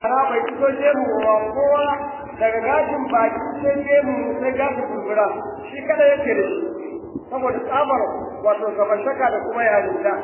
ana bai fito gemu wa kowa daga gashin baki sai gemu sai gashin kulkura shi kada yake da shi saboda tsabar wato gabashaka da kuma yarinta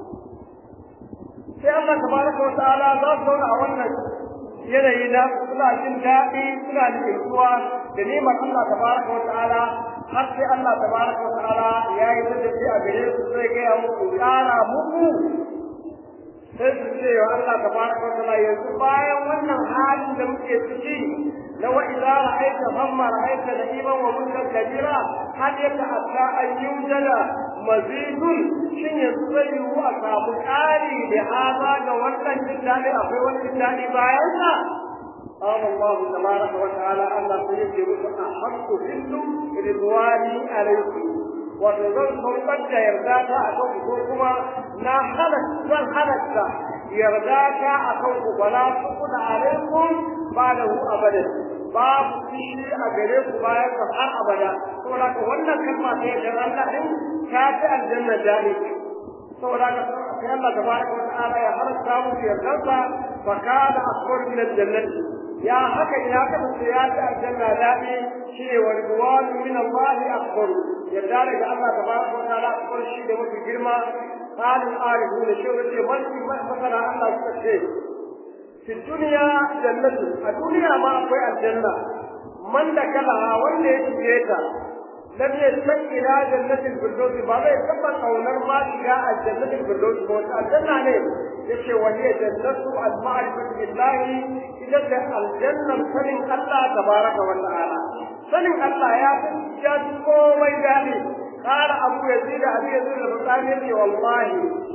sai Allah tabaraka wa ta'ala za su zauna a wannan yanayi na suna jin daɗi suna nutsuwa da neman Allah tabaraka wa ta'ala har sai Allah tabaraka wa ta'ala ya yi da a gare su zai gaya muku ƙara muku sai su ce wa Allah tabaraka wa ta'ala yanzu bayan wannan halin da muke ciki na wa idza ra'aita hamma ra'aita na'iman wa mulkan kabira hal yata'atta an yujada mazidun shin yanzu zai yiwu a samu ƙari da haza ga wannan jin daɗi akwai wani jin daɗi bayan sa قال الله تبارك وتعالى ألا سيجب أحق منه رضواني عليكم وتظل صوتك يرداك أكوكما لا خلق بل خلقك يرداك أكوك ولا تقل عليكم بعده أبدا باب فيه أجريك بايك har abada saboda ka wannan kalma ta yi dan Allah din ta fi aljanna dalik saboda ka sai Allah tabaraka wa ta'ala ya halatta mu yardansa fa kana akbar min aljannati ya haka ina ka ce ya ta aljanna dadi shi ne warduwan min Allah akbar yadda daga Allah tabaraka wa ta'ala akbar shi da mafi girma qalin arifun shi wace mulki masala Allah suka ce fi duniya jannatu a duniya ma akwai aljanna man da kala wanda ya shige ta lam yasma ila jannatil firdaus ba zai taba kaunar ma shiga aljannatil firdaus ba wata aljanna ne yace wa hiya jannatu al-ma'rifati billahi ita da aljannar sanin Allah tabaraka wa ta'ala sanin Allah ya fi ya komai dadi قال أبو يزيد أبي يزيد البطاني والله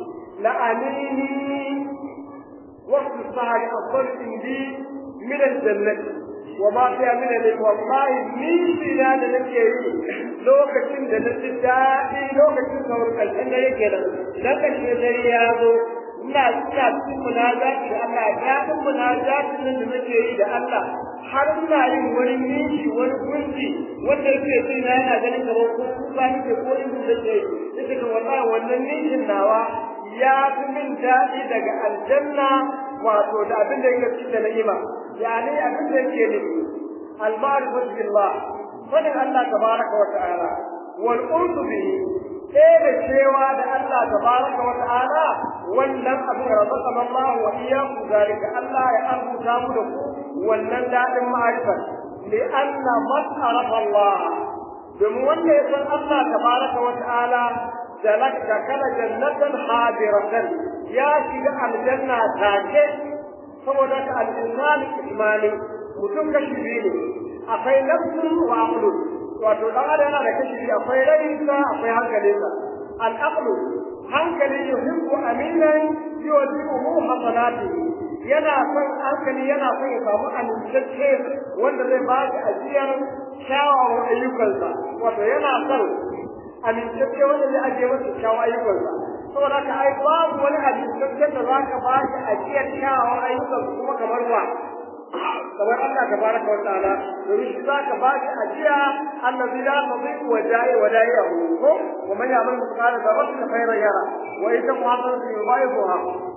لأنيني وقت السهر أفضل عندي من الجنة وما فيها من العلم والله من خلال نكيه لو كتن جنة الدائي لو كتن صور الجنة يكينا لك الشجر يابو ina ina cikin munajati da Allah daɗin munajatin nan da nake yi da Allah har ina yin wani nishi wani gunji wanda yake so ina yana ganin kamar ko kuka nake ko in da ke yake ga wallahi wannan nishin nawa ya fi min daɗi daga aljanna wato da abin da yake cikin da ni'ima yani abin da yake nufi al-ma'rifatu billah sanin Allah tabaraka wa ta'ala wal urdu bihi ɗaya cewa da Allah tabaraka wa ta'ala wannan abin razaqan Allah wa iyyakum zalika Allah ya arzuta mu da ku wannan dadin ma'arifa li anna man arafa Allah domin wanda ya san Allah tabaraka wa ta'ala jalaka kala jannatan hadiratan ya shiga aljanna take saboda ka al-insan imani mutum kashi biyu ne akwai nafsun wa aqlun wato dan adam yana da kashi biyu akwai rayinsa akwai hankalinsa al-aqlu hankali yuhibbu aminan yujibuhu hasanatihi yana son hankali yana son ya samu amintacce wanda zai ba shi ajiyar kyawawan ayyukansa wato yana son amintacce wanda zai ajiye masa kyawawan ayyukansa saboda ka ai babu wani amintacce da za ka ba shi ajiyar kyawawan ayyukansa kuma kamar wa kamar Allah tabaraka wa ta'ala domin shi zaka ba shi ajiya allazi la tadhiqu wa da'i wa da'i'ahu ko wa man ya'mal mithqala dharratin khayran yara wa idza muhasan yudha'ifuha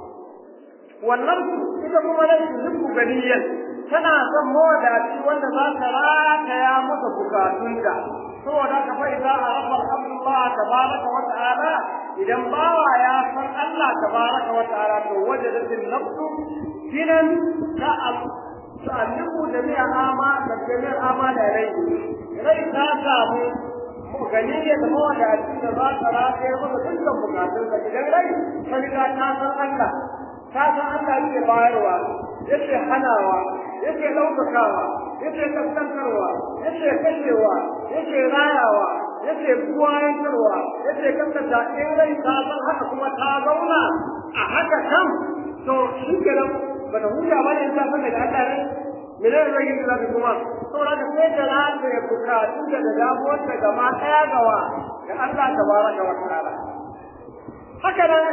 wannan ita kuma da zubu ganiyan tana son mawadaci wanda za ta rataya masa bukatunta saboda ka fa idza arafa Allah tabaraka wa ta'ala idan bawa ya san Allah tabaraka wa ta'ala to wajadatin nafsu kinan ta تعلمه جميع أعمال جميع أعمال عليه rai ta samu ganiyar da mawadaci da za ta rataye masa dukkan bukatunsa idan rai ta riga ta san Allah ta san Allah yake bayarwa yake hanawa yake ɗaukakawa yake kaskantarwa yake kashewa yake rayawa yake buwayantarwa yake kaskanta in rai ta san haka kuma ta zauna a haka kam to shi kenan bata huta ba ne ta san daga Allah ne mene ne zai yi da kuma saboda ka sai da lafiya ya bukatu da damuwar da gama ɗaya gawa ga Allah tabaraka wa ta'ala haka nan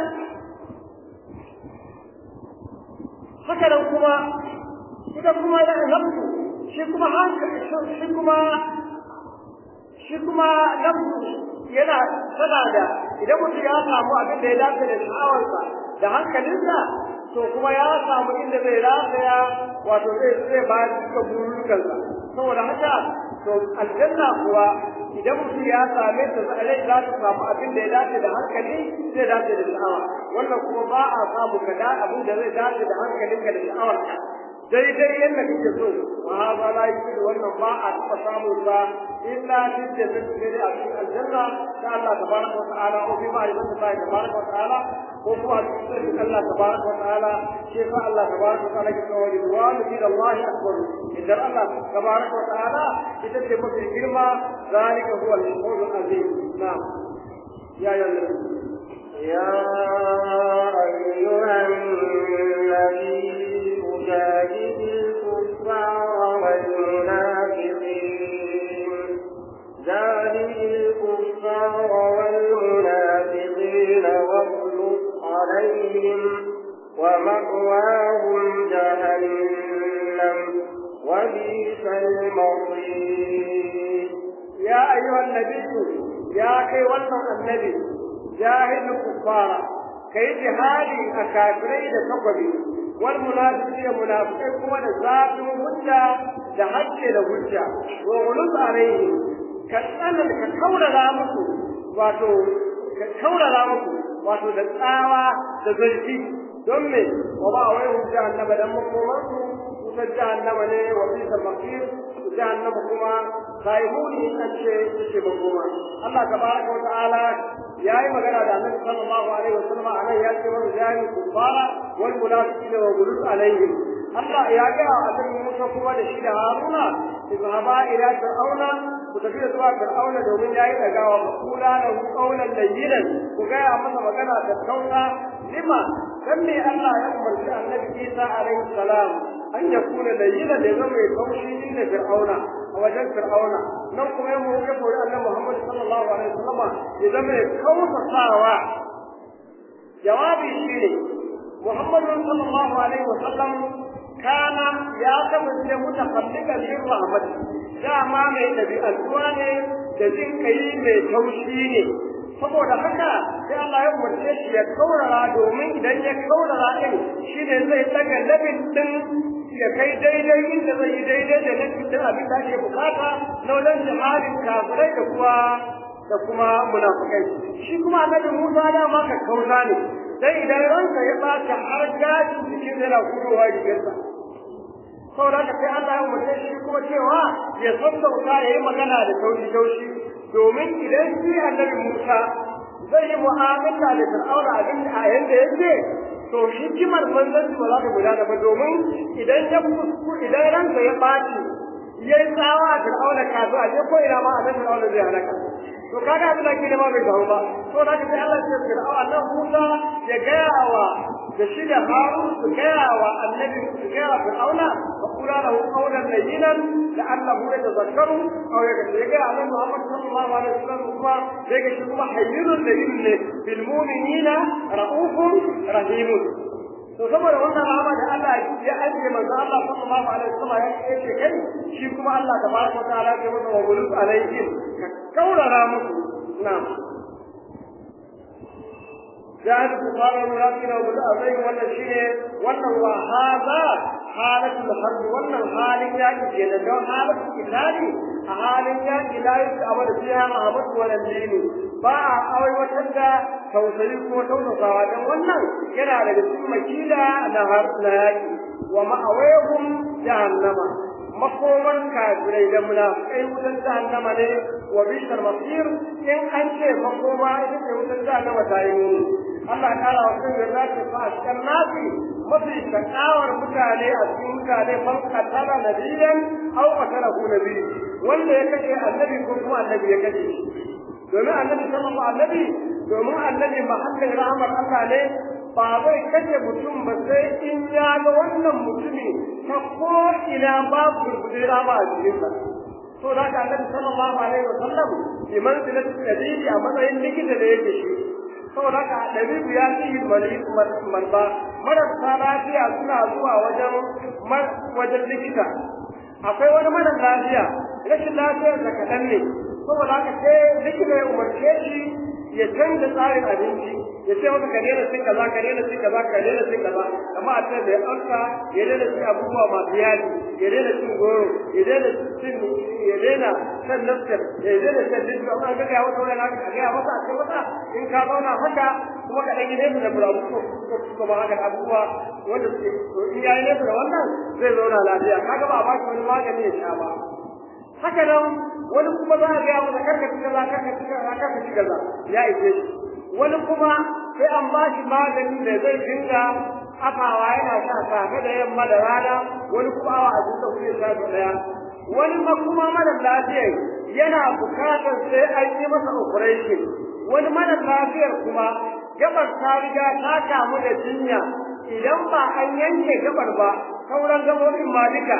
haka nan kuma ita kuma da nafsu shi kuma hankali shi kuma shi kuma nafsu yana tana da idan mutum ya samu abin da ya dace da sha'awarsa da hankalinsa to kuma ya samu inda zai rataya wato zai zai ba duka burukansa saboda haka to aljanna kuwa idan mutum ya same ta zai za ta samu abin da ya dace da hankali zai dace da sha'awa wannan kuma ba a samu kada abin da zai dace da hankalinka da sha'awarka daidai yadda kake so wa hada la yusidu wannan ba a taɓa samun sa illa fi jannati sai a cikin aljanna da Allah tabaraka wa ta'ala ko fi ma'rifati Allah tabaraka wa ta'ala ko kuma a cikin Allah tabaraka wa ta'ala shi fa Allah tabaraka wa ta'ala ke cewa ridwanu min Allah akbar idan Allah tabaraka wa ta'ala ita ce mafi girma zalika huwa al-qawl azim na'am ya ya يا أيها النبي جاهد الكفار والمنافقين جاهد الكفار والمنافقين واغلظ عليهم ومأواهم جهنم وبئس المصير يا أيها النبي يا كي النبي جاهد الكفار كي جهادي أكافرين تقبل والمنافقين منافقين كما ذات هجة da hajje da hujja wa gulus alaihi ka tsanan ka kaurara musu wato ka kaurara musu wato da tsawa da zarfi don me wa ba wai hujja annaba dan makoman su wutar jahannama ne wa bisa makir jahannama kuma saihuni an ce ce makoma Allah tabaraka wa ta'ala yayi magana da Annabi sallallahu alaihi wasallam anan ya ce wa jahil kufara wal munafiqina wa gulus alaihim Allah ya ga annabi Musa kuma da shi da Haruna izhaba ila fir'auna ku tafi zuwa fir'auna domin yayi dagawa ku kula da qaulan layyinan ku ga ya masa magana da kauna lima dan me Allah ya umarci annabi Isa alaihi salam an ya kuna layyinan da zama mai kaushi inda fir'auna a wajen fir'auna nan kuma ya mu ga kore annabi Muhammad sallallahu alaihi wasallam ya zama mai kausasawa jawabi shine Muhammad sallallahu alaihi wasallam kana ya kasance mutakallikan bin rahmat dama mai dabi'antuwa ne da jin kai mai taushi ne saboda haka sai Allah ya umarce shi ya kaurara domin idan ya kaurara din shine zai daga labin din ya kai daidai inda zai yi daidai da labin din abin da ake bukata na wajen jihadin kafirai da kuma da kuma munafikai shi kuma annabi Musa da ma ka kauza ne dan idan ranka ya bata har gashi cikin yana kurowa rigarsa saboda haka sai Allah ya umarce shi kuma cewa ya sassauta ya yi magana da taushi-taushi domin idan shi annabi Musa zai yi mu'amala da Fir'auna abin da a yanda yake to hikimar manzanci ba za ta gudana ba domin idan ya kusku idan ranka ya ɓaci ya yi tsawa a Fir'auna kazu a je ko ina ma a Fir'auna zai halaka to kaga abin da ke nema bai gawo ba to da sai Allah ya Fir'auna Allah Musa ya gaya wa da shi da Harun su gaya wa annabi su gaya wa Fir'auna wa kula lahu qawlan layyinan la'allahu yatazakkaru aw yaga ya annabi Muhammad sallallahu alaihi wasallam kuma yaga shi kuma hayyun layyin ne bil mu'minina ra'ufun rahimun to saboda wannan rahama da Allah ya ajiye manzo Allah sallallahu alaihi wasallam ya ce kai shi kuma Allah tabaraka wa ta'ala ya masa wa gulus alaihim ka kaurara musu na'am جاهد كفار المنافقين ومتأذين ولا شيء ولا وهذا حالة الحرب ولا حال يعني كده لو حالة القتال حال يعني لا يتأمر فيها محبة ولا دين باع أو وتبدا توصلي كما توصلها dan wannan yana daga cikin makila na har na yaki wa ma'awayhum jahannama makoman kafirai da munafikai wutan jahannama ne wa bishar masir in an ce makoma ita ce wutan jahannama ta yi muni Allah kara wa kan yarda ce fa askan nasi mafi shakawar mutane a cikin mutane man katala nabiyan aw qatalahu nabi wanda ya kashe annabi ko kuma annabi ya kashe shi domin annabi sallallahu alaihi domin annabi mahallin rahmar Allah ne ba zai kashe mutum ba sai in ya ga wannan mutumi ta ko ina babu burbuɗe rama a jikinsa to da ka annabi sallallahu alaihi wa sallam bi manzilati tabibi a matsayin likita da yake shi saboda ka dabibu ya fi marba marasa lafiya suna zuwa wajen wajen likita akwai wani mara lafiya rashin lafiyar da kaɗan ne saboda haka sai likita ya umarce shi ya canza tsarin abinci ya ce maka ka daina cin kaza ka daina cin kaza ka daina cin kaza kamar a ce mai alka ya daina cin abubuwa masu yaji ya daina cin goro ya daina cin ya daina san nafsir ya daina san dinka amma ga ya wata wani haka ga ya masa a ce masa in ka zauna haka kuma ka ɗan yi nesa da burabu ko kuma haka abubuwa wanda suke to in ya yi nesa da wannan zai zauna lafiya kaga ba a ba shi wani magani ya sha ba haka nan wani kuma za a gaya masa karka ci kaza karka ci kaza karka ci kaza ya ishe shi wani kuma sai an ba shi magani da zai dinga afawa yana sha safe da yamma da rana wani kuma awa a duka kuɗi sha ɗaya wani ma kuma mara lafiya yana bukatar sai an yi masa operation wani mara lafiyar kuma gabar ta riga ta kamu da jinya idan ba an yanke gabar ba sauran gabobin ma duka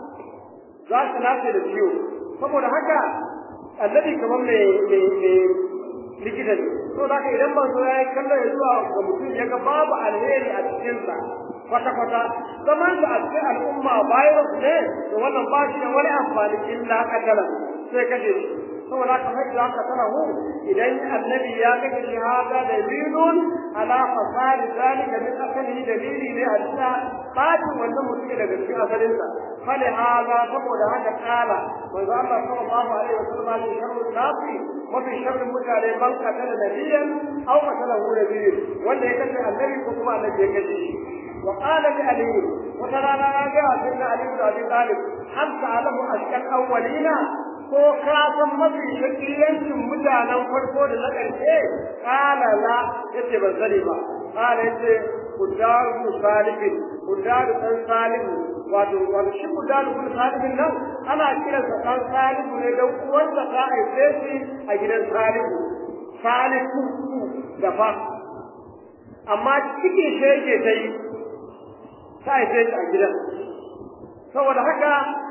za su nace da ciwo saboda haka annabi kamar mai likita ne to da ka idan manzo ya yi kallon ya zuwa ga mutum ya ga babu alheri a cikinsa kwata-kwata zaman da a cikin al'umma virus ne to wannan ba shi da wani amfani illa kadala sai kashe shi saboda haka mai da aka sana hu idan annabi ya kashe shi hada dalilun ala fasad zalika min asali dalili ne a cikin bacin wannan mutum daga cikin asalinsa fali hada saboda haka kala manzo Allah sallallahu alaihi wasallam ya sharru nafi mafi sharrin mutane man katala nabiyan aw qatalahu nabiyyan wanda ya kashe annabi ko kuma annabi ya kashe shi وقال لعلي وترى لا جاء سيدنا علي بن ابي طالب هل تعلم اشكال اولين ko ka san mafi shakiyancin mutanen farko da na ƙarshe kala la yace ban sani ba kala yace kudaru bin salibin kudaru dan salibu wato wato shi kudaru bin salibin nan ana kiransa dan salibu ne dan uwansa ta haife shi a gidan salibu salihu da fa amma cikin shi yake ta yi ta haife shi a gidan saboda haka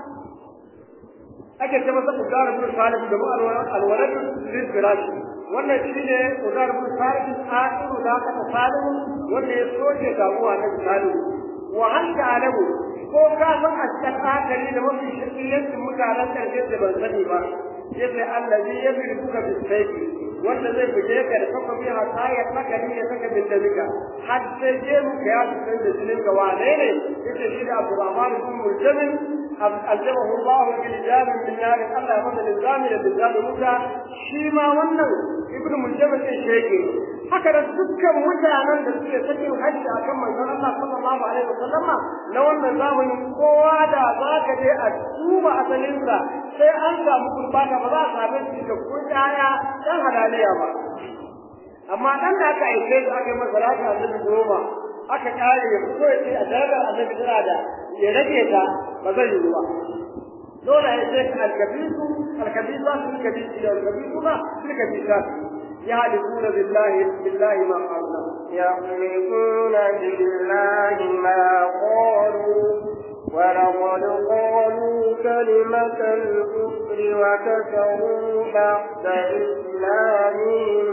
ake ce masa udar ibn salih da mu alwalad lil firash wannan shine udar ibn salih akhiru da ka salih wanda ya soke damuwa na salih wa hal ta'lamu ko ka san a cikin akari da mafi shakiyancin mutanen karshe da ban sani ba yace allazi yamliku bis sayfi wanda zai buge ka da kafa biya ta ya saka ne ya saka bin dalika har sai je mu ya san da jinin ga wane ne yace shi da Abdurrahman bin Muljamin aljabahu Allah bil jam min nar Allah masa lizami da lizami muta shi ma wannan ibnu Muljamin din shege haka da dukkan mutanen da suke sakin hajji akan manzon Allah sallallahu alaihi wasallama na wannan zamanin kowa da zaka je a tuba asalinsa sai an samu kurbata ba za a same shi da kudaya dan halaliya ba amma dan da aka aike shi aka yi masa lafiya annabi goma aka kare ya fito ya ce a darajar annabi tana da ya rage ta ba zai yi ba dole ya ce alkabisu alkabisu su alkabisu da alkabisu ba su alkabisu يحلفون بالله بالله ما قالوا يحلفون بالله ما قالوا ولقد قالوا كلمة الكفر وكفروا بعد إسلامهم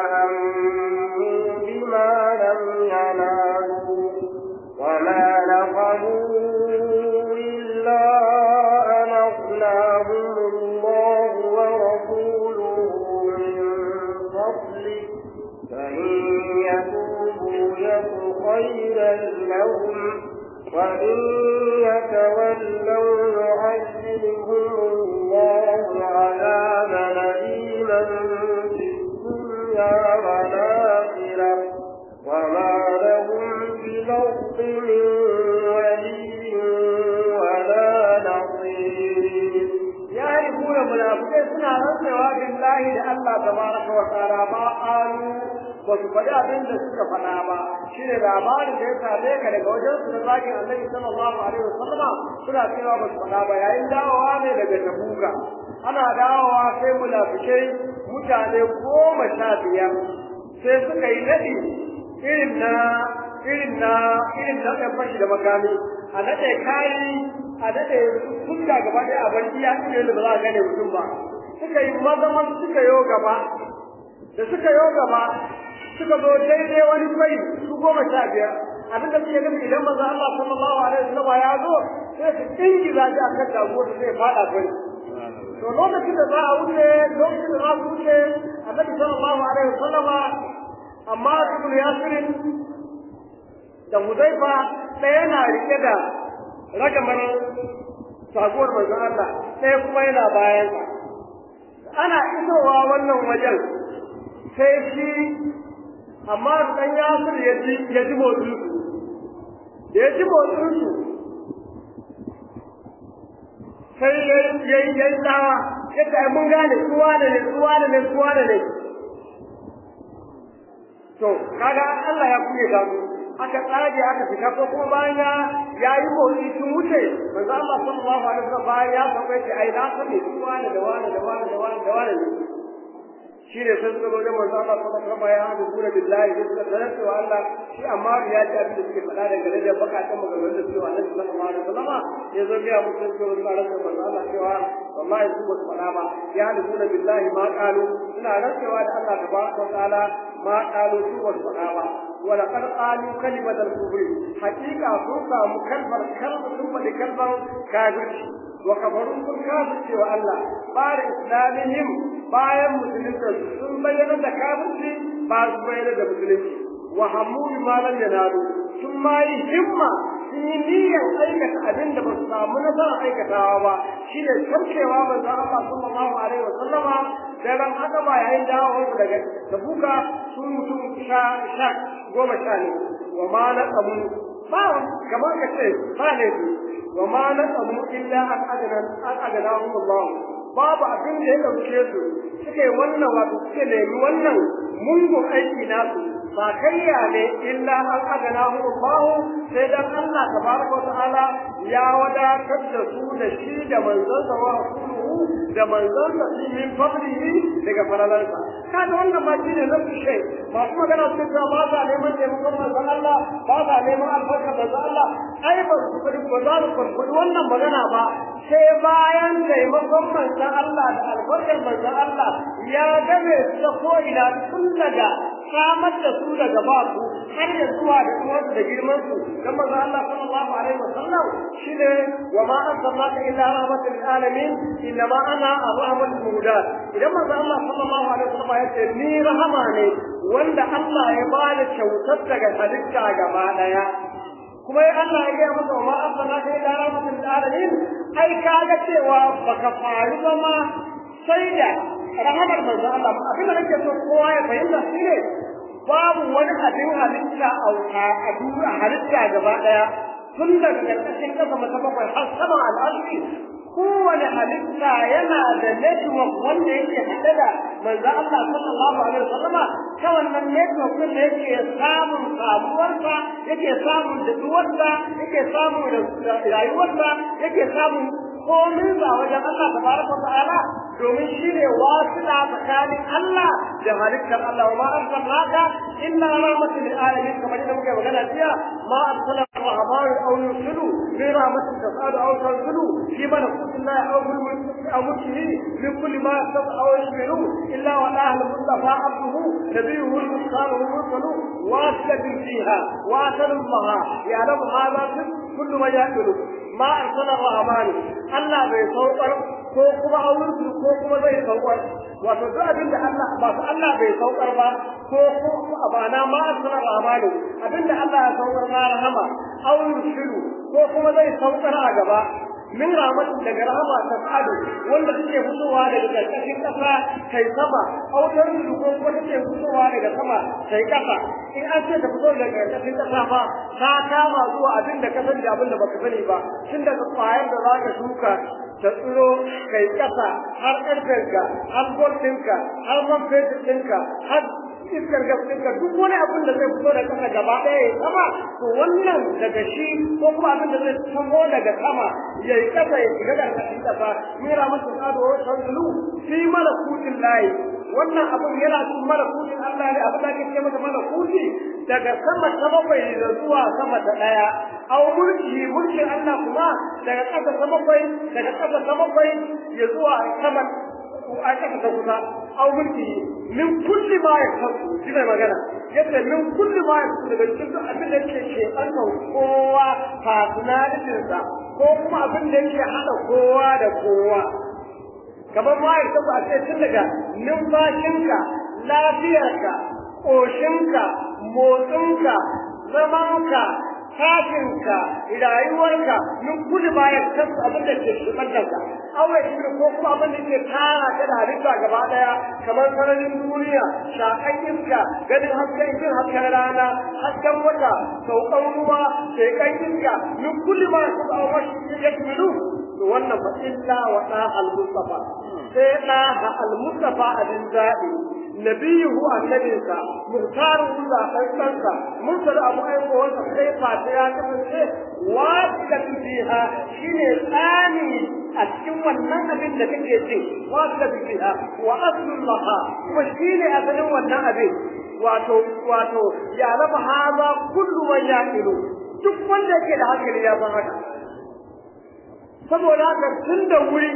وهموا بما لم ينالوا وما نقموا إلا أن أغناهم الله ورسوله من فضله فإن يتوبوا يك خيرا لهم وإن يتولوا يعذبهم الله عذابا أليما في الدنيا والآخرة وما لهم في الأرض من ولي ولا نصير يعرفون منافقين سنة رسوا بالله لأن تبارك وتعالى ما قالوا ba su faɗi abin da suka faɗa ba shi ne labarin da ya same ka daga wajen su da zagin annabi sallallahu alaihi wasallam suna cewa ba su faɗa ba yayin dawowa ne daga tabuka ana dawowa sai munafikai mutane goma sha biyar sai suka yi naɗi irin na irin na irin na ɗan fashi da makami a naɗe kayi a naɗe fuska gaba ɗaya a bar iya irin da ba za a gane mutum ba suka yi maza suka yo gaba da suka yo gaba suka zo daidai wani kwai su goma sha biyar abin da suke nufi idan manzo Allah sallallahu alaihi wasallam ya zo sai su dingi za shi akan dago su sai fada kwai to lokacin da za a wuce lokacin da za su wuce annabi sallallahu alaihi wasallama amma ibn yasirin da huzaifa ɗaya na rike da ragamar sabuwar manzon Allah ɗaya kuma yana bayan ana isowa wannan wajen sai shi amma dan yasir ya ji ya ji motsin su da ya ji motsin su sai ya yi ya yi tsawa ya ce mun gane suwa da ne suwa da ne suwa da ne to kaga Allah ya kuye ga mu aka tsage aka fita ko kuma bayan ya yayi motsi sun wuce manzo Allah sallallahu alaihi wasallam bayan ya faɗa ce ai na sani suwa da wani da wani da wani da wani shi ne sun zo wajen manzo Allah sallallahu alaihi wasallam ya hadu kura billahi da suka sanar cewa Allah shi amma ya ji abin da suke faɗa dangane da bakatan maganganun da cewa Allah sallallahu alaihi wasallam ya zo biya musu cewa tsaron da manzo Allah cewa wallahi su ba su faɗa ba ya hadu kura billahi ma qalu ina rantsewa da Allah tabaraka wa ta'ala ma qalu su ba su faɗa ba ولقد قالوا كلمة الكفر حقيقة فرصة مكلفة كلمة ثم لكلمة كافر وكفروا كل كافر سوى الله بعد إسلامهم bayan musulunta sun bayyana da kafirci ba su bayyana da musulunci wa hammu bi malam yanalu sun ma yi himma sun yi niyyar aikata abin da ba su samu nasarar aikatawa ba shine sarkewa manzo Allah sallallahu alaihi wa sallama da ran haka ba yayin dawo daga tabuka sun mutum sha sha goma sha ne wa ma na qamu ba kamar ka ce ba ne wa ma na qamu illa an adana an adana Allah babu abin da ya ɗauke su suke wannan wato suke nemi wannan mungun aiki nasu ba kayya ne illa an agana hu Allahu sai dan Allah tabaraka ta'ala ya wadatar da su da shi da manzon sa wa rasuluhu da manzon sa shi min fadlihi daga faralansa kada wannan ma shine na fishe ba kuma magana su ta ba sa neman taimakon manzon Allah ba sa neman albarka manzon Allah ai ba su kudi ba za su kudi wannan magana ba sai bayan taimakon manzon Allah da albarkar manzon Allah ya game su ta ko ina tun daga samar da su daga babu har ya zuwa da kuma da girman su dan manzon Allah sallallahu alaihi wasallam shine wa ma arsalnaka illa rahmatan lil alamin inna ma ana arhamul muhdat idan manzon Allah sallallahu alaihi wasallam ya ce ni rahama ne wanda Allah ya bani kyautar daga halitta gaba daya kuma ya Allah ya gaya masa wa arsalnaka illa rahmatan lil alamin ai kaga cewa baka faru ba ma sai da rahamar manzo Allah abin da nake so kowa ya fahimta shine babu wani abin halitta a duniya halitta gaba daya tun daga ƙarƙashin ƙasa mata bakwai har sama al'arshi kowane halitta yana da network wanda yake haɗe da manzo Allah sallallahu alaihi wasallama ta wannan network din da yake samun samuwarsa yake samun daduwarsa yake samun rayuwarsa yake samun komin ba wajen Allah tabaraka wa ta'ala domin shi ne wasila tsakanin Allah da halittar Allah wa ma arsalnaka illa rahmatan lil alamin kamar yadda muke magana jiya ma arsala rahman aw yursilu bi rahmatin tasadu aw tanzilu fi malakutillah aw bil mulki aw mulkihi min kulli ma yasab aw yashmilu illa wa la al mustafa abduhu nabiyuhu al mukhtar al mursalu wasilatun fiha wa asalullaha ya'lamu hadha kullu ma ya'malu ma arsala rahman Allah bai saukar ko kuma auren ko kuma zai saukar wato duk abin da Allah ba su Allah bai saukar ba ko ko abana ma asra rahmanu abin da Allah ya saukar na rahama auren shiru ko kuma zai saukar a gaba min rahmatin daga rahama ta sa'adu wanda suke fitowa daga karkashin kasa kai sama autar su ko kuma suke fitowa daga sama kai kasa in an ce ta fito daga karkashin kasa fa ta kama zuwa abin da ka sani da abin da baka sani ba tun daga kwayar da zaka shuka ta tsiro kai kasa har ƙarfenka har gwamninka har man fetur ɗinka har iskar gafinka duk wani abin da zai fito da kasa gaba ɗaya ya sama to wannan daga shi ko kuma abin da zai samo daga sama ya yi kasa ya shiga ƙarƙashin ƙasa mira masa tsado wa tanzulu fi malakutin layi wannan abin yana cikin malakutin Allah ne abin da ake ce masa malakuti daga sama ta bakwai da zuwa sama ta ɗaya au mulki mulkin Allah kuma daga ƙasa ta bakwai daga ƙasa ta bakwai ya zuwa sama a ƙasa ta kusa au mulki min kulli ma ya kasu shi ne magana yadda min kulli ma ya kasu daga cikin abin da ke ke ɓannan kowa personalitinsa ko kuma abin da yake haɗa kowa da kowa kamar ma'aikata ba a ce tun daga numfashinka lafiyarka ƙoshinka motsinka zamanka tashinka rayuwarka min kulli ma ya kasu abin da ke shugabanka awai shi ko kuma abin da ke tara ka da halitta gaba daya kamar sararin duniya shakan iska ganin hasken jin hasken rana hasken wata saukan ruwa shekan iska min kulli ma su ba wa shi ya kilu to wannan fa illa wa da al-mustafa sai da al-mustafa abin zabi nabiyuhu annabinsa muhtaruhu zaɓaɓɓensa mursal abu aiko wanda sai fata ya kasance wasiƙatu fiha shine tsani a cikin wannan abin da kake ci wasiƙatu fiha wa aslul laha kuma shine asalin wannan abin wato wato ya raba haza kullu man yaqilu duk wanda yake da hankali ya san haka saboda haka tun da wuri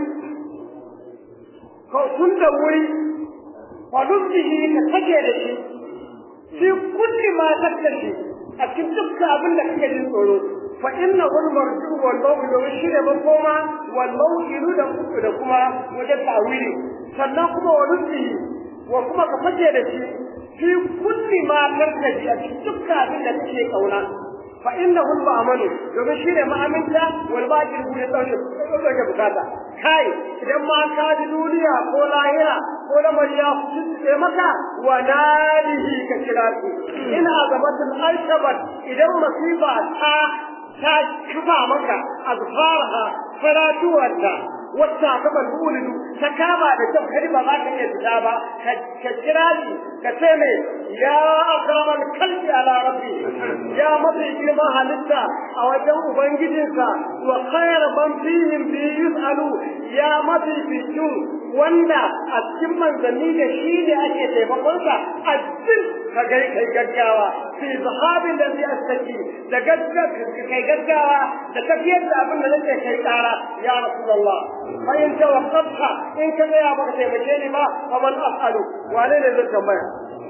ko tun da wuri wadubbihi ka take da shi fi kulli ma tattashi a cikin dukkan abin da kake jin tsoro fa inna hul marju wal mawdu wa shine makoma wal mawdu da da kuma wajen tawili sannan kuma wadubbihi wa kuma ka fake da shi fi kulli ma tattashi a cikin dukkan abin da kake kauna fa innahu al-ma'manu domin shine ma'aminta wal baqi ne dauke dauke bukata kai idan ma ka ji duniya ko lahira ko da mariya sai maka wa nalihi ka kira su in azamatul arshabat idan masifa ta ta kifa maka azfarha faratuwarta wata ta balbuludu ta kama da kyau kadi ba za ka iya fita ba ka kira shi ka ce mai ya akramal kalbi ala rabbi ya mafi girma halitta a wajen ubangijinsa wa khayar man fihim bi yus'alu ya mafi fitu wanda a cikin manzanni da shi ne ake taimakonsa a cikin ka gai kai gaggawa fi zahabin da zai astaki da gaggawa kai gaggawa da tafiyar da abin da nake kai kara ya rasulullah fa in tawaqqafta in ka ya baka taimake ni ba fa man af'alu wane ne zai tambaya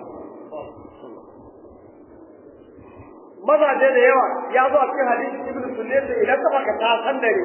mazaje da yawa ya zo a cikin hadisi ibnu sunnah idan ka baka ta san dare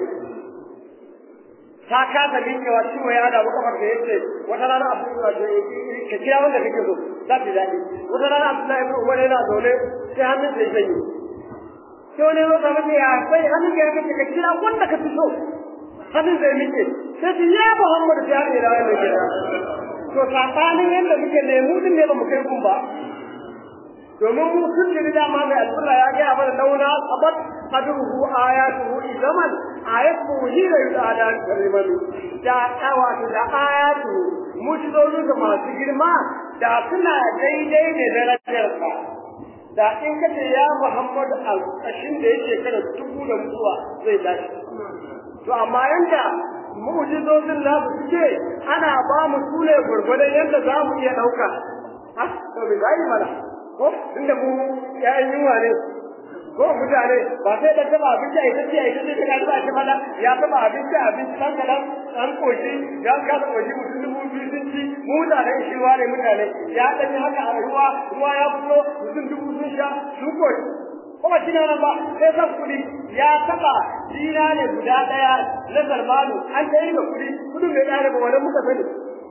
ta kasa miƙewa ciwo ya da kafar da yace wata rana abu ka kira wanda kake so za ta daɗi wata rana Abdullahi ibn Umar yana zaune sai hannun sai sanyi sai wani zo kamar ya sai hannun ya kace ka kira wanda ka fi so hannun zai miƙe sai ce ya Muhammad ya ne da wannan kira to sabanin yanda muke lemu din ne ba mu kai kun ba domin mu sun ji dama mai alƙur'a ya gaya mana launa sabat qadruhu ayatuhu izaman ayatuhu hira yudada kariman da kawa da ayatu mujizolu da masu girma da suna daidai ne da darajarsa da in kace ya Muhammad al-kashin da yake kada dubu da mutuwa zai tashi to amma yanda mu'jizozin nasu suke ana ba mu sune gurgurdan yanda za mu iya dauka ah to bi gani mana ko inda mu yayin yunwa ne ko mutane ba sai da taba abinci a ita ce a ita ce ta ba shi mana ya taba abinci abinci dan kadan an koshi ya ka da koshi mutum dubu biyu sun ci mu da da shi ne mutane ya dan yi haka a ruwa ruwa ya fito mutum dubu sun sha su koshi kuma shi nan ba sai san kudi ya taba dina ne guda daya na zarmanu an tayi da kudi kudin bai dare ba wannan muka sani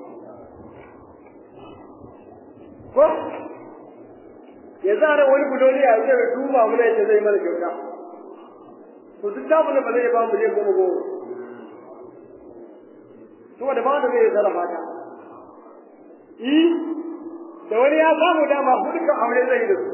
ko ya zara wani budoni ya wuce da duba mu ne zai mana kyauta to duk da mun ba zai ba mu ne goma goma to da ba da zai sarrafa ta yi da wani ya samu dama hudu kan aure zai da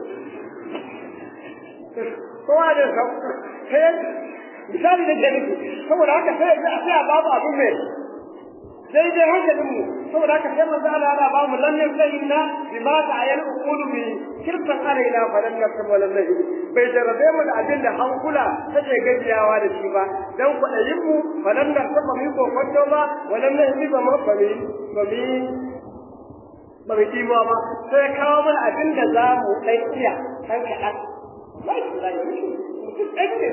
su kowa da sa sai misali da jami'i saboda haka sai ga sai a babu abin mai daidai hankalin mu saboda haka sai manzo Allah ya ba mu lannin sayyidina bima ta'ayyal uqulu bi kirtan alaina falan nasab wala nahi bai jarabe mu da abin da hankula take gajiyawa da shi ba dan kwadayin mu falan nasab ba mu ko kwanto ba wala nahi ba mu ba mi ba mi ba mi kima ba sai kawo mana abin da za mu dan iya dan kaɗan lai lai ɗan ne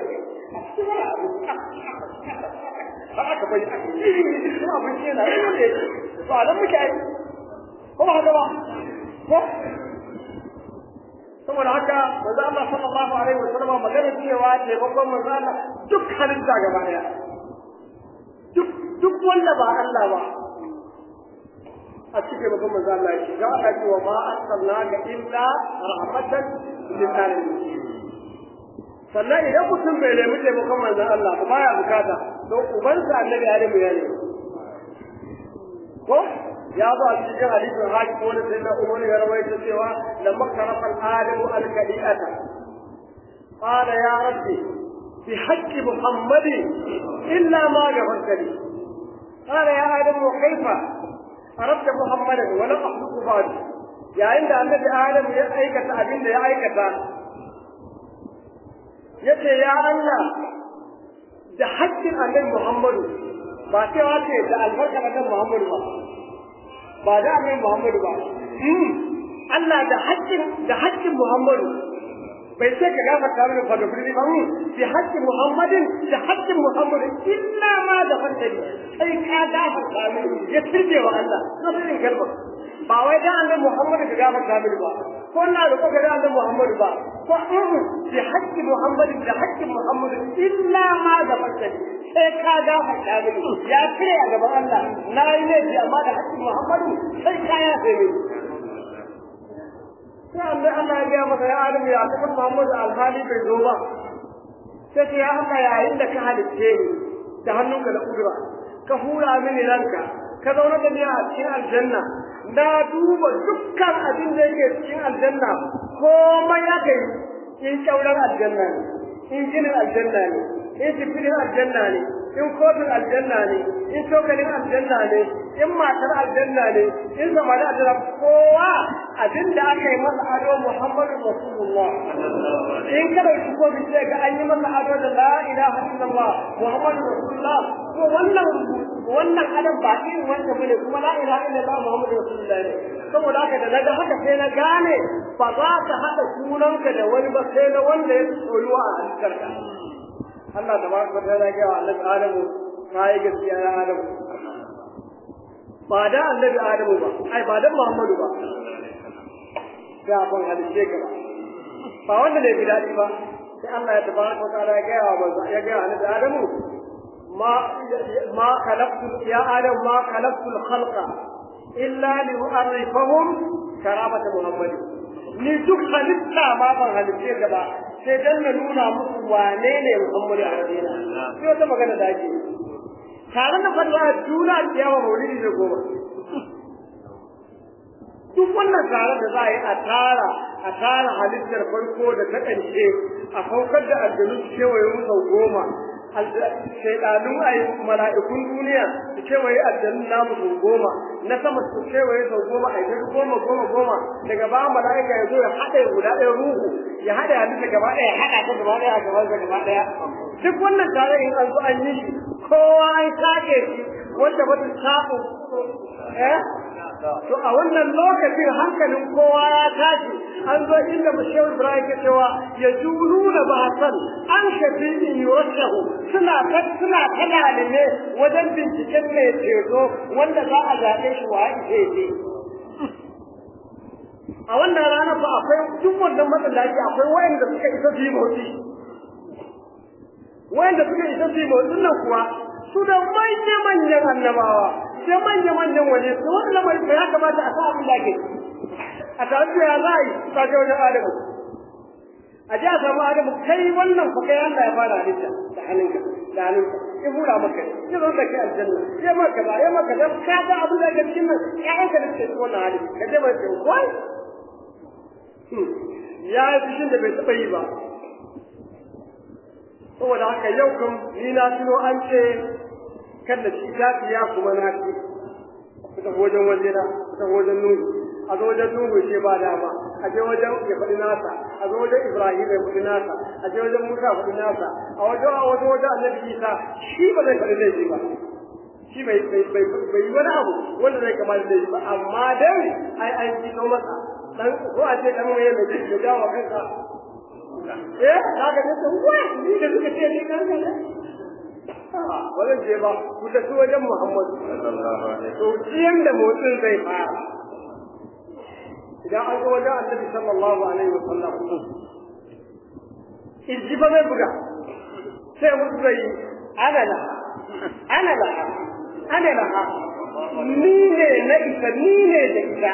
ba aka bari aka yi kuma abin yana ne ba nan muke ai ko ba haka ba ko saboda haka manzo Allah sallallahu alaihi wasallam magana cewa ce babban manzo Allah duk halitta gaba daya duk duk wanda ba Allah ba a cikin babban manzo Allah ya ce ga Allah ce wa ma arsalnaka illa rahmatan lil alamin sannan idan mutum bai nemi taimakon manzon Allah ba baya bukata to ubansa annabi Adamu ya ne ko ya zo a cikin hadisin haji ko wani sai na umar ya rawaita cewa lamma karafa adamu al-kadiata qala ya rabbi bi haqqi muhammadin illa ma ghafarta li qala ya adamu kaifa arabta muhammadan wa lam akhluqu ba'd yayin da annabi adamu ya aikata abin da ya aikata yace ya Allah da haƙƙin annabi Muhammadu ba cewa ce da albarka annabi Muhammadu ba ba da annabi Muhammadu ba Allah da haƙƙin da haƙƙin Muhammadu bai sai ka gafarta mini fa da birni ba bi haƙƙin Muhammadin da haƙƙin Muhammadu illa ma da fantari sai ka gafarta mini ya turbe wa Allah sabirin kalmar ba wai da annabi Muhammadu ka gafarta mini ba ko na da ko ga annabi Muhammadu ba ko bi haƙƙin Muhammadu da haƙƙin Muhammadu illa ma da fantari sai ka gafarta mini ya kire a gaban Allah na yi laifi amma da haƙƙin Muhammadu sai ka ya sai mini sai Allah Allah ya ga masa ya Adam ya tafi Muhammadu alhali bai zo ba sai ce ya Allah yayin da ka halicce ni da hannunka da kudura ka hura mini ranka ka zauna da ni a cikin aljanna na duba dukkan abin da yake cikin aljanna komai ya kai in kyauran aljanna ne in ginin aljanna ne in jifinin aljanna ne in kofin aljanna ne in cokalin aljanna ne in matar aljanna ne in zama da aljanna kowa abin da aka yi masa ado muhammadu rasulullah in ka dauki kofin sai ga an yi masa ado da la ilaha illallah muhammadu rasulullah to wannan wannan adam ba irin wanda bane kuma la ilaha illallah muhammadu rasulullah ne saboda haka da naga haka sai na gane ba za ka haɗa sunanka da wani ba sai na wanda ya soyuwa a halittarka Allah da baraka ta ya ga Annabi Adamu kai gaskiya ya Adamu ba da Annabi Adamu ba ai ba da Muhammadu ba da ban halice ka ba ba wanda ne bidadi ba sai Allah ya tabaraka ta ya ga wa ya ga Annabi Adamu ma ma khalaqtu ya Adam ma khalaqtu al-khalqa illa li u'arrifahum karamata Muhammad ni duk halitta ma ban halice ka ba sai dan na nuna musu wane ne Muhammadu a Madina sai wata magana da ake tare da fadwa juna ciyawa maulidi da goma duk wannan tare da za a yi a tara a tara halittar farko da ta ƙarshe a saukar da aljanu su kewaye mu sau goma shaidanun a mala'ikun duniya su kewaye aljanun namu sau goma na sama su kewaye sau goma a yi goma goma goma daga ba mala'ika ya zo ya haɗa guda ɗaya ruhu ya haɗa halitta gaba ɗaya ya haɗa ta gaba ɗaya a gaban sa gaba ɗaya duk wannan tare in an zo an yi shi kowa an sake shi wanda ba ta samu eh to a wannan lokacin hankalin kowa ya tashi an zo inda Shehu Ibrahim ke cewa ya juluna bahasan an shafi in yurashahu suna ta suna ta ne wajen binciken mai ceto wanda za a zaɓe shi wa ake ce a wannan rana ba akwai duk wannan matsalaci akwai wayanda suka isa su yi motsi wayanda suka isa su yi motsin nan kuwa su da manya-manyan annabawa sai manya-manyan waje su wani lamarin ya kamata a sa abin da ake a tare da ya za a yi ta je wajen adamu a ji a samu adamu kai wannan fa kai Allah ya fara halitta da hannunka da hannunka ya hura maka ya zo da kai aljanna ya maka ba ya maka da ka ga abin da ke cikin nan ƴaƴanka da suke cikin wannan hali ka je mai ce wai ya yi fushin da bai taɓa yi ba saboda haka yau kam ni na tuno an ce kan da shi ya kuma na ci kusa wajen waje na kusa wajen nuhu a zo wajen nuhu ce ba dama a je wajen ya faɗi nasa a zo wajen ibrahim ya faɗi nasa a je wajen musa faɗi nasa a wajen a wajen wajen annabi isa shi ba zai faɗi laifi ba shi bai bai bai bai yi wani abu wanda zai kamar laifi ba amma dai ai an ji masa dan ko a ce dan waye mai da dawo kanka eh kaga ne to wa ni da suka ce ni kan kan wannan je ba ku tafi wajen Muhammad sallallahu alaihi to ciyan da motsin zai fara idan an ga wajen Annabi sallallahu alaihi wasallam inji ba zai buga sai mutu zai ana la ana la ana la ni ne na isa ni ne da ita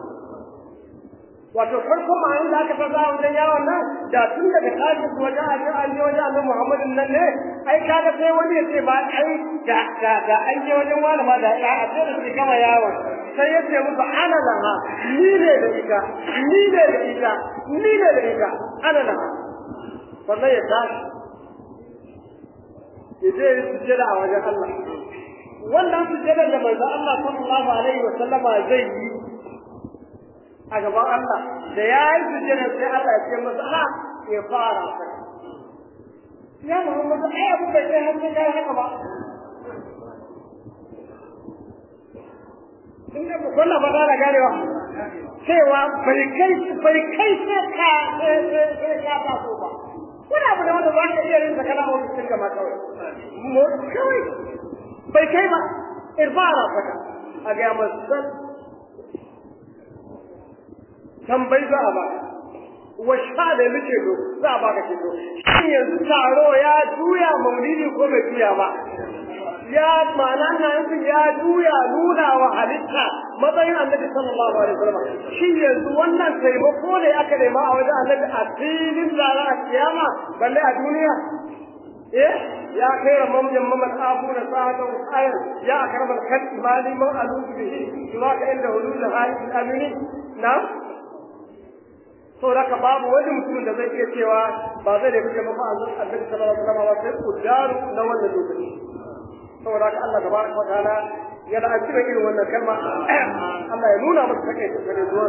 wato farko ma'anin da aka fasa wajen yawon nan da tun daga tashin su wajen ajin an je wajen annabi Muhammadin nan ne ai kaga sai wani ya ce ba ai da da da an je wajen wani ma da ya a sai da su gama yawon sai ya ce musu ana laha ni ne da ita ni ne da ita ni ne da ita ana laha wannan ya tashi ya je ya sujjada a wajen Allah wannan sujjadar da manzo Allah sallallahu alaihi wa sallama zai yi a gaban Allah da ya yi sujjada sai Allah ya ce masa ha ya fara ya Muhammadu ai abu bai kai har kai haka ba inda ku kullu ba da garewa cewa bai kai bai kai sai ka sai ka ba ko ba wani abu da wanda ba ka iya yin zakana a wani cikin gama kawai mu kawai bai kai ba irbara fata a ga masan tambayi za a ba wa sha da muke do za a baka kito shin yanzu taro ya juya maulidi ko bai juya ba ya ma'ana na yanzu ya juya nuna wa halitta matsayin annabi sallallahu alaihi wasallam shi yanzu wannan taimako ne aka nema a wajen annabi a filin lara a kiyama balle a duniya eh ya kai ramam jamman abu da sa'atan ayar ya akramal khalqi mali man alubu bihi kuma ka inda hulul halil amini na so haka babu wani mutum da zai iya cewa ba zai da kuke mafa azan annabi sallallahu alaihi wasallam sai kudaru na wannan lokaci saboda haka Allah tabaraka wa ta'ala ya da ajiba irin wannan kalma Allah ya nuna masa take ta kare zuwa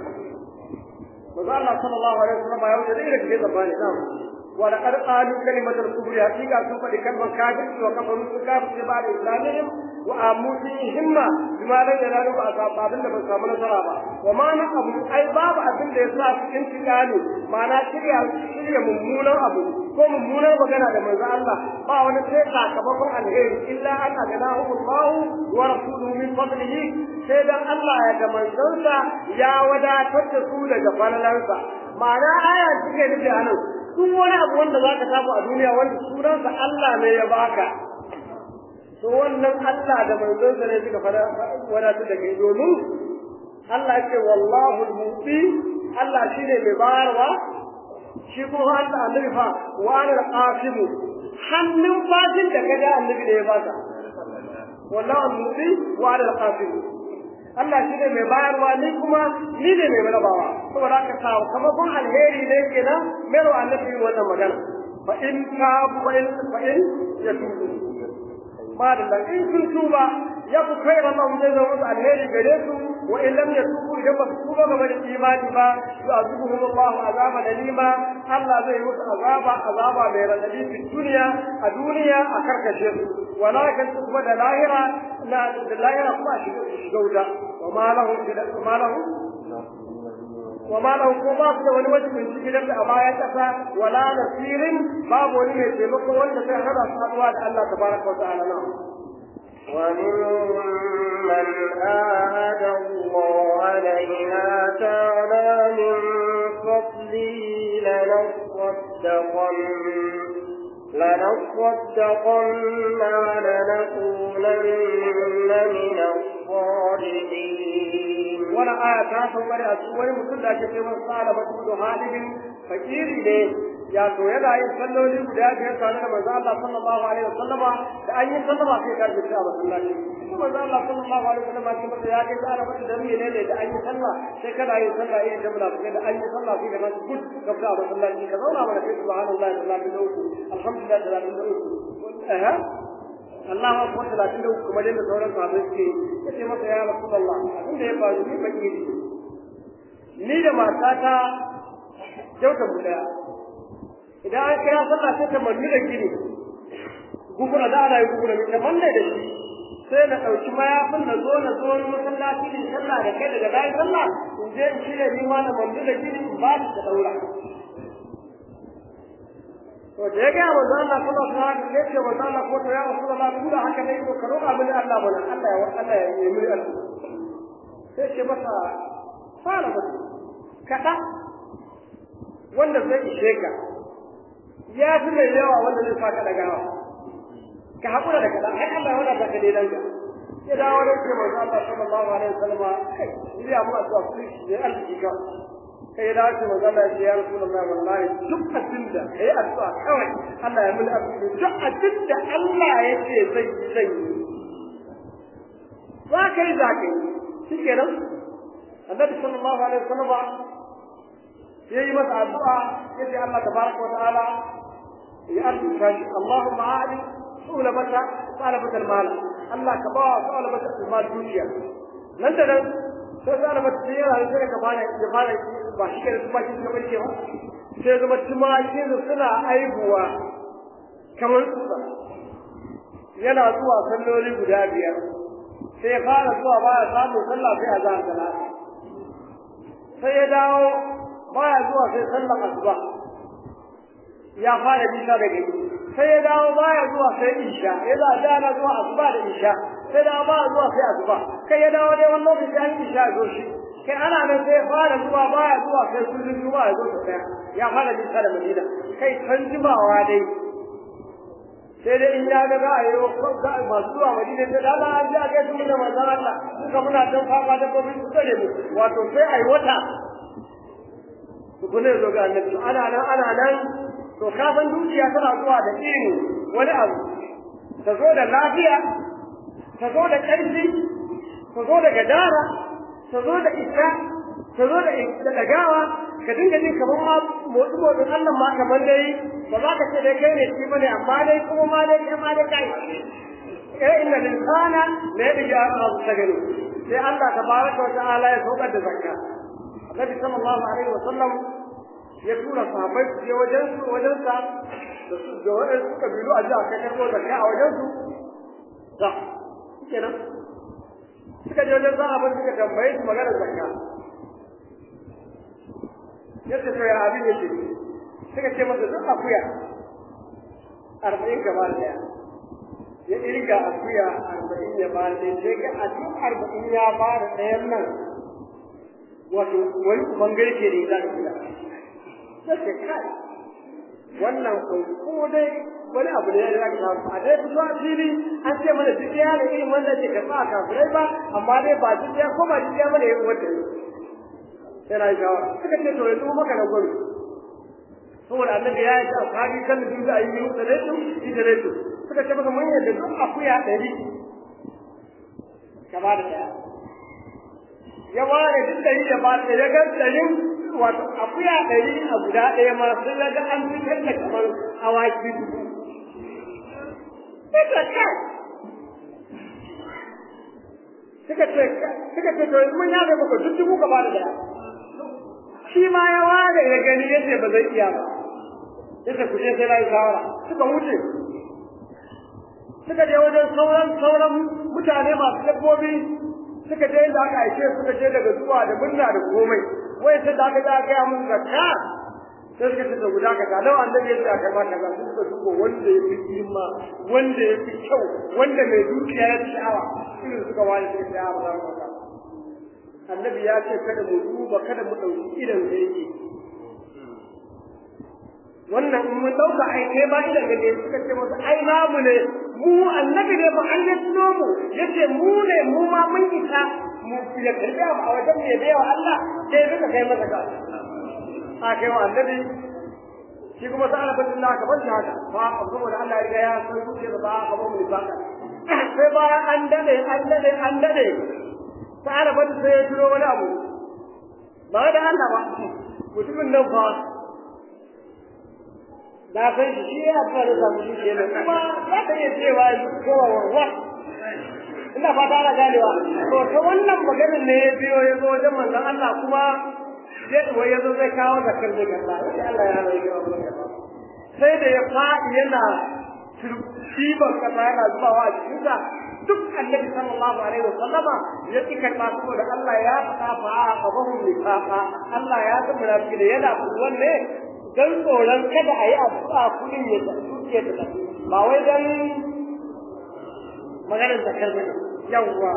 Maza Allah sallallahu alaihi wasallam ya wuce da irin ke zamani na ولقد قالوا كلمة الكفر حقيقة سوف لكلمة كافر وكفروا كافر بعد إسلامهم وآموا فيهم بما لم ينالوا بأصحاب أبن لمن سامنا سرابا وما نقبل أي باب أبن لإسلاف انتقالوا معنى شريع شريع ممونا أبو ko mummunar magana da manzo Allah ba wani sai sakamakon alheri illa an aganahu Allah wa rasuluhu min fadlihi sai dan Allah ya ga manzonsa ya wadatar da su daga falalansa ma'ana aya take nufi anan duk wani abu wanda za ka samu a duniya wanda sunansa Allah ne ya baka to wannan Allah da manzonsa ne suka fara wadatar da kai domin Allah ce wallahu al-muti Allah shine mai bayarwa shi kuma Allah annabi fa wa ana al-qasim hannun fatin da kaga annabi ne ya baka wallahu al-muti wa ana al-qasim Allah shi ne mai bayarwa ni kuma ni ne mai rabawa saboda haka sa kamar kun alheri ne kenan mai wa annabi wannan magana fa in ka fa in fa in ya tubu ba da in sun tuba ya ku kai Allah zai zama musu alheri gare su wa in lam yatubu idan ba su tuba game da imani ba yu'azibuhum Allah azaba dalima Allah zai musu azaba azaba mai radadi fi duniya a duniya a karkashe su walakin kuma da lahira na da lahira kuma a shiga wuta wa ma lahum wa ma lahum وما له كما في wani wajen min cikin da a baya kasa wala nasirin babu wani mai taimako wanda sai hada saduwa da Allah tabaraka wa ta'ala na ومنهم من آهد الله علينا تعالى من فضله لنصدقن لنصدقن ولنكونن من الصالحين wani aya ta sauka da su wani mutum da ake cewa sa'ala matu halibin fakiri ne ya to yana yin salloli guda biyar tare da manzo Allah sallallahu alaihi wasallama da an yi sallama sai ka jira a masallaci kuma manzo Allah sallallahu alaihi wasallama shi masa ya kai tsara masa da mene ne da an yi sallah sai kana yin sallah yin da muna da an yi sallah sai ka nan gud ka fita a masallaci ka zauna mana kai subhanallahi sallallahu alaihi wasallam alhamdulillah sallallahu alaihi wasallam Allah ma kuma talatin da kuma da sauran sahabbai suke yace masa ya Rasulullah abin da ya faru ni baki ni da matata kyauta mu daya idan an kira sallah sai ta manni da gini gugura da ana yi gugura ne kamar ne da shi sai na ɗauki mayafin na zo na zo wani masallaci in sallah da kai daga bayan sallah in je in shirya ni ma na manni da gini in ba ta daura to da ya ga manzo Allah sallallahu alaihi wasallam ne ce manzo Allah ko to ya Rasulullah tun da haka ne to ka roƙa mini Allah bana Allah ya Allah ya yi mini Allah sai ce masa fara mutu kada wanda zai ishe ka ya fi mai yawa wanda zai saka dagawa ka haƙura da kada ai Allah ya wadata ka daidan ka ya dawo da ke manzo Allah sallallahu alaihi wasallam kai ya mu addu'a ku ne arziki ka kai da shi manzo Allah ya Rasulullahi wallahi duk abin da kai addu'a kawai Allah ya mun arziki duk abin da Allah yake zai zai wa kai za ka yi shikenan annabi sallallahu alaihi wasallam yayi masa addu'a yace Allah tabaraka wa ta'ala ya arzuta shi Allahumma a'li sulabata talabata al-mal Allah ka ba talabata al-mal duniya nan da nan sai talabata sai yana sai ka fara ya fara ba shi da kuma shi kamar ke ba sai zama tumakin suna aibuwa kamar tsutsa yana zuwa salloli guda biyar sai fara zuwa ba ya samu sallah sai a zahar da sai ya dawo baya zuwa sai sallar asuba ya fara bisa da gari sai ya dawo baya zuwa sai isha ya da dana zuwa asuba da isha sai da baya zuwa sai asuba kai ya dawo dai wani lokaci an isha zo shi kai ana nan sai fara zuwa baya zuwa sai kullun zuwa ya zo sai ya fara bisa da madina kai san jimawa dai sai dai in ya ga za a yi masu zuwa madina da dama an ji a kai su da manzan Allah suka muna don fama da gobe su tsare mu wato sai a yi wata tukune zo ga annabi ana nan ana nan to kafin dukiya tana zuwa da irin wani abu ta zo da lafiya ta zo da ƙarfi ta zo da gadara ta zo da isa ta zo da dagawa ka dinga jin kamar ma motsi motsin Allah ma kamar dai ba za ka ce dai kai ne shi bane amma dai kuma ma dai kai ma dai kai eh inna linsana la yadja abu sagani sai Allah tabaraka wa ta'ala ya saukar da zakka Annabi sallallahu alaihi wa sallam ya tura sahabbai su je wajen su wajen sa da su da wajen su kabilu a ji a kai karbo zakka a wajen su da kenan suka je wajen sahabbai suka tambaye su magana zakka yadda to ya abin yake suka ce masa duk akuya arba'in gaba daya ya irga akuya arba'in ya ba da sai ga a duk arba'in ya ba da ɗayan nan wato wani bangare ke ne za ka kula sai kai wannan ko dai wani abu ne ya ka samu a dai fito a fili an ce mana duk ya da irin wanda ke karɓa a kafirai ba amma dai ba duk ya ko ba duk ya mana ya wata sai na yi shawara suka ce to yanzu maka na gwamnati saboda annabi ya yi ta sahabi kan da duka ayi yi da reto shi da reto suka ce maka mun yadda duk akuya ɗari ka ba da ɗaya ya ba da duk ɗari da ba da ya ga ɗarin wato akuya ɗari a guda ɗaya ma sun ga an fitar da kamar awaki dubu suka kai suka ce suka ce to mun ya ga maka duk dubu ka ba da ɗaya shi ma ya ware ya gani yace ba zai iya ba yace ku je sai na yi shawara suka wuce suka je wajen sauran sauran mutane masu dabbobi suka je inda aka aike suka je daga zuwa da murna da komai wai sai da aka ga ga mun zakka sai suka ce guda ka ga nawa annabi ya ce a kai ma kaza sai suka dubo wanda ya fi girma wanda ya fi kyau wanda mai dukiya ya fi sha'awa irin suka wani suka ce a ba za mu annabi ya ce kada mu duba kada mu ɗauki idan da yake wannan in mun ɗauka ai kai ba idan da suka ce masa ai namu ne mu annabi ne ba an ya tuno mu yace mu ne mu ma mun isa mu ya karbi abu a wajen mu ya bai wa Allah sai duka kai masa ka a kai wa annabi shi kuma sa Allah bin Allah ka bar shi haka fa saboda Allah ya riga ya san zuciya ba ka ba mu ba sai bayan an dade an dade an dade ta'ala ba sai ya turo wani abu ba da Allah ba mutumin nan fa na san shi shi ya fara da samu shi kenan kuma za ka iya cewa kowa warwa ina fata ana ganewa to ta wannan maganar ne ya biyo ya zo wajen manzon Allah kuma wai ya zo zai kawo da karbe gaba sai Allah ya rage wa sai da ya faɗi yana turkiban kasa yana zubawa a cikinsa duk annabi sallallahu alaihi wasallama ya ci karɓa saboda Allah ya faɗa fa a qabahum nifaqa Allah ya san munafiki da yana kuwan ne dan tsoron kada a yi addu'a kudin ya tuke ta tafi ba wai dan maganar zakar ba yawwa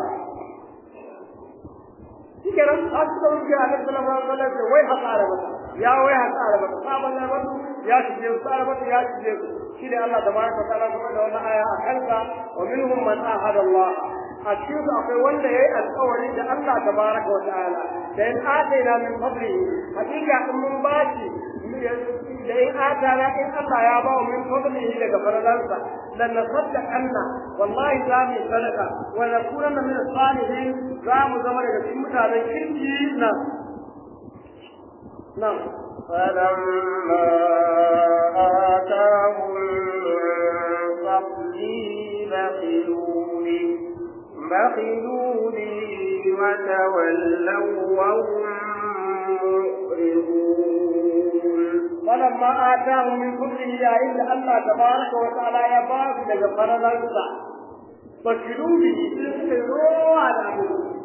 shikenan a suka rufe a nan sallallahu alaihi wasallam wai haka arabata ya wai haka arabata sabon arabata ya shige su arabata ya shige su shi ne Allah tabaraka wa ta'ala kuma da wannan aya a kansa wa minhum man ahada Allah a cikin su akwai wanda yayi alƙawari da Allah tabaraka wa ta'ala da in ataina min fadlihi hakika in mun bashi da in atana in Allah ya ba min fadlihi daga faralansa lan nasaddaqanna wallahi za mu sadaka wa nakunanna min salihin za mu zama daga cikin mutanen kirki na nan فلما آتاهم من فضله بخلوا به بخلوا به وتولوا وهم معرضون فلما آتاهم من فضله يا إلا الله تبارك وتعالى يا باب لك فرنسا فكلوا به سيروا على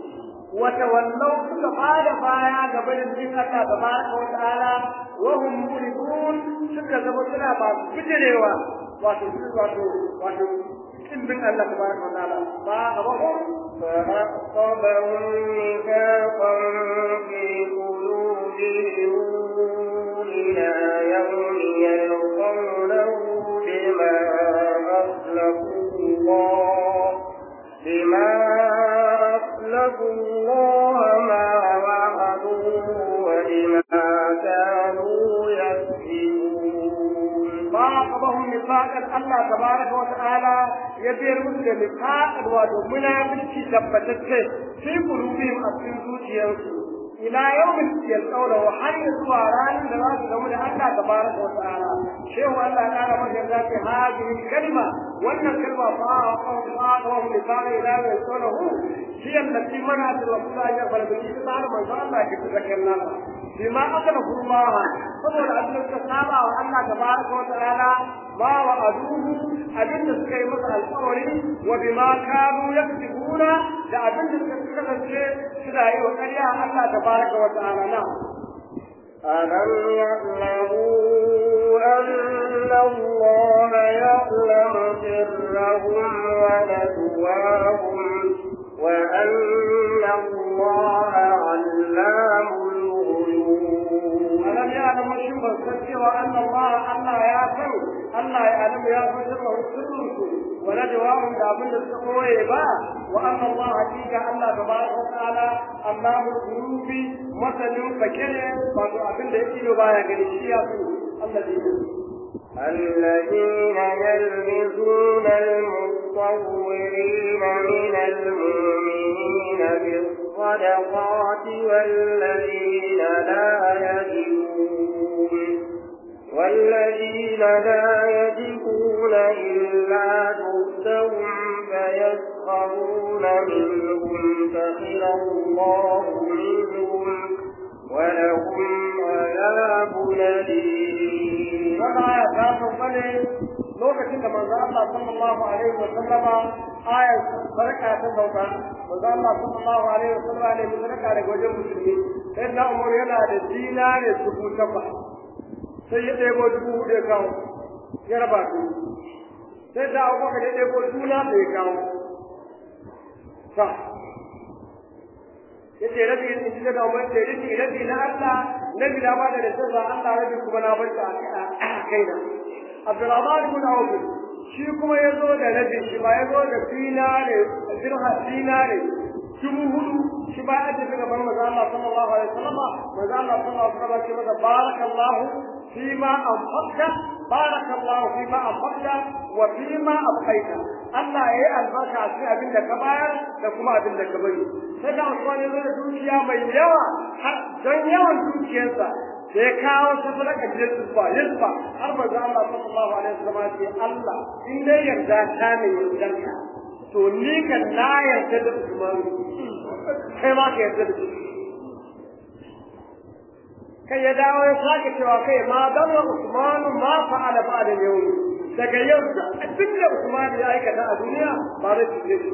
وتولوا كل بعد بايا قبل الدين الله تبارك وتعالى وهم مولدون سكة زبطنا بعض بجريوا واتو واتو واتو إن بن الله تبارك وتعالى فأخبرهم فأصابهم نفاقا في قلوبهم إلى يوم يلقونه بما أخلفوا الله بما أخلفوا الله ما وعدوه وبما كانوا يكذبون فأعقبهم نفاقا الله تبارك وتعالى يبير مثل نفاق الوادو منافسك ثبتته في قلوبهم أبين زوجيانسو إلى يوم يلقونه وحي سواران لراس لهم الله تبارك وتعالى شيخ الله تعالى من ذات هذه الكلمة وأن الكلمة فأعقبهم نفاقا إلى يوم يلقونه هي التي منعت الرسول أن يقبل بالإسلام تعالى من شاء الله يتذكرنا بما أخلفوا الله saboda abin da suka saba wa Allah tabaraka wa ta'ala ma wa aduhu abin da suka yi masa alƙawari wa bima kanu yaktubuna da abin da suka kasance suna yi wa ƙarya Allah tabaraka wa ta'ala na ألم يعلموا أن الله يعلم سرهم ونجواهم وأن الله علام الغيوب ألم يعلم الشمس السر وأن الله الله يعلم الله يعلم يا سره سرهم ونجواهم da abin da suka koye ba wa anna Allah hakika Allah tabaraka wa ta'ala Allahu qulubi masalin fakire wato abin da yake baya gani shi ya su الذين يلمزون المطورين من المؤمنين بالصدقات والذين لا يجدون والذين لا يجدون إلا جهدهم فيسخرون منهم سخر الله منهم ولهم عذاب أليم wannan aya ta sauka ne lokacin da manzo Allah sallallahu alaihi wa sallama aya barka ta sauka manzo Allah sallallahu alaihi wa sallama ne barka daga wajen musulmi sai na Umar yana da dinare dubu takwas sai ya ɗebo dubu hudu ya kawo ya raba su sai da Abubakar ya ɗebo juna da ya kawo ta yace rabi in ji da Umar ce rabi rabi na Allah nabi na bada da sirra Allah rabi kuma na bar ta a kaina Abdurrahman ibn Auf shi kuma yazo da rabi shi ba yazo da dinare dirha dinare dubu hudu shi ba ya tafi gaban manzo Allah sallallahu alaihi wasallam manzo Allah sallallahu alaihi wasallam ce masa barakallahu fima anfaqta barakallahu fima anfaqta wa fima abqaita Allah ya yi albarka a cikin abin da ka bayar da kuma abin da ka bari sai da Usman ya zo da dukiya mai yawa har don yawan dukiyarsa da ya kawo ta sadaka da yusfa yusfa har manzo Allah sallallahu alaihi wasallam ce Allah in dai yarda ta ne yardanka to ni kan na yarda da Usman kai ma ka yarda da shi kai ya dawo ya sake cewa kai ma dan Usman ma fa'ala ba'da yau daga yau da abin da Usman ya aikata a duniya ba da shi shi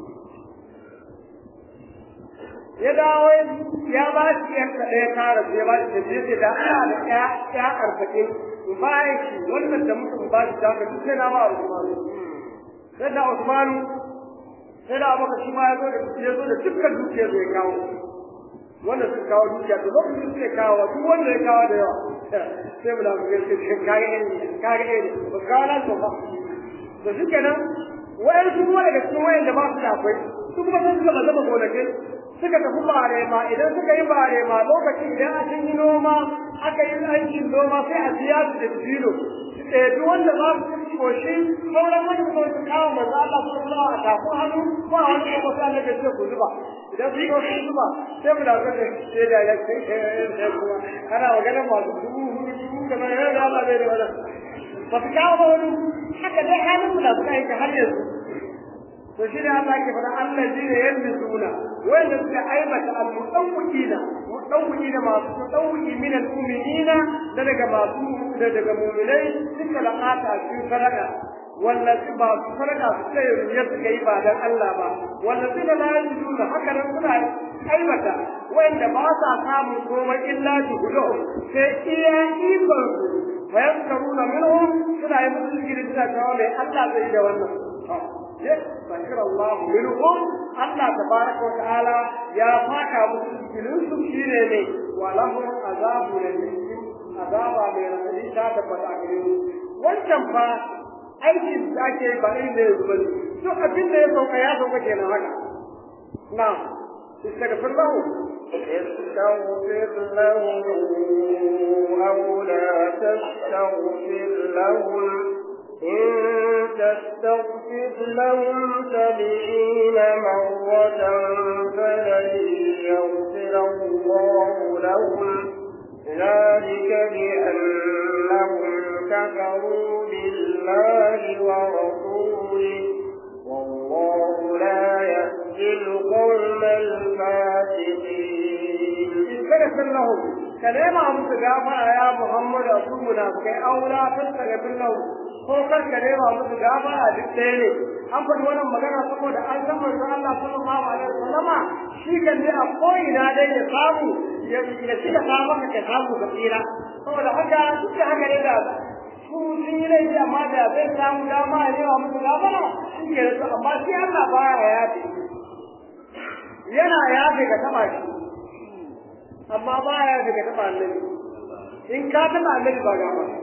ya dawo ya ba shi yan da ya kara ya ba shi da shi da ana da ya ya arba'in bayan shi wannan da mutum ba shi da duk sai na ba Usman sai da Usman sai da Abubakar shi ma ya zo da ya zo da dukkan dukiyar da ya kawo wanda suka kawo dukiya to lokacin suke kawo duk wanda ya kawo da yawa sai mu da mu gaske cikin kage ne kage ne ba kawo nan to ba to shi kenan wayan su kuma daga cikin wayan da ba su da akwai su kuma sun suka zama gonakin suka tafi barema idan suka yi barema lokacin idan a sun yi noma aka yi aikin noma sai a biya su da dino duk wanda za su ci koshi sauran wani kuma su kawo maza Allah su zuba a tafi hannu ko a wani kuma sai Allah ce ku zuba idan su zo su zuba sai mu da ka ce sai da ya ce sai kuma ana magana masu dubu hudu dubu kamar yadda Allah bai da wannan ba su kawo ba wani haka dai halin mu da suka yi har yanzu to shi ne Allah ke faɗa Allah ji ne yanzu suna wanda suka aibata al-mutawwidina mutawwidina masu mutawwidi min al-mu'minina da daga masu da daga mu'minai suka laqata cikin sadaka wanda su ba su sadaka su kai riyar suka yi ba dan Allah ba wanda su da layin suna haka nan suna aibata wanda ba sa samun komai illa juhudu sai iya ikon su fayaskaruna minhum suna yi musu gidi suna cewa mai Allah zai da wannan يستغفر الله منهم الله تبارك وتعالى يا فاكا مسلمين سبحانه ولهم عذاب أليم عذاب من الذي تبت أكرم wancan fa aikin da ake ba irin da yanzu bane duk abin da ya sauka ya sauka kenan haka na استغفر له استغفر لهم أو لا تستغفر لهم إن تستغفر لهم سبعين مرة فلن يغفر الله لهم ذلك بأنهم كفروا بالله ورسوله والله لا يهدي القوم الفاسقين استغفر لهم كلام أبو تجافر يا محمد أبو منافق أو لا تستغفر لهم ko kar ka nema musu gafara duk ɗaya ne an faɗi wannan magana saboda an san manzon Allah sallallahu alaihi wasallama shi kan dai a ko'ina dai ya samu ya ci da samu ka samu ka tsira saboda haka duk da haka ne da su sun yi laifi amma da zai samu dama ya nema musu gafara shi ke da su amma shi Allah baya yafe yana yafe ka taɓa shi amma baya yafe ka taɓa annabi in ka taɓa annabi ba gafara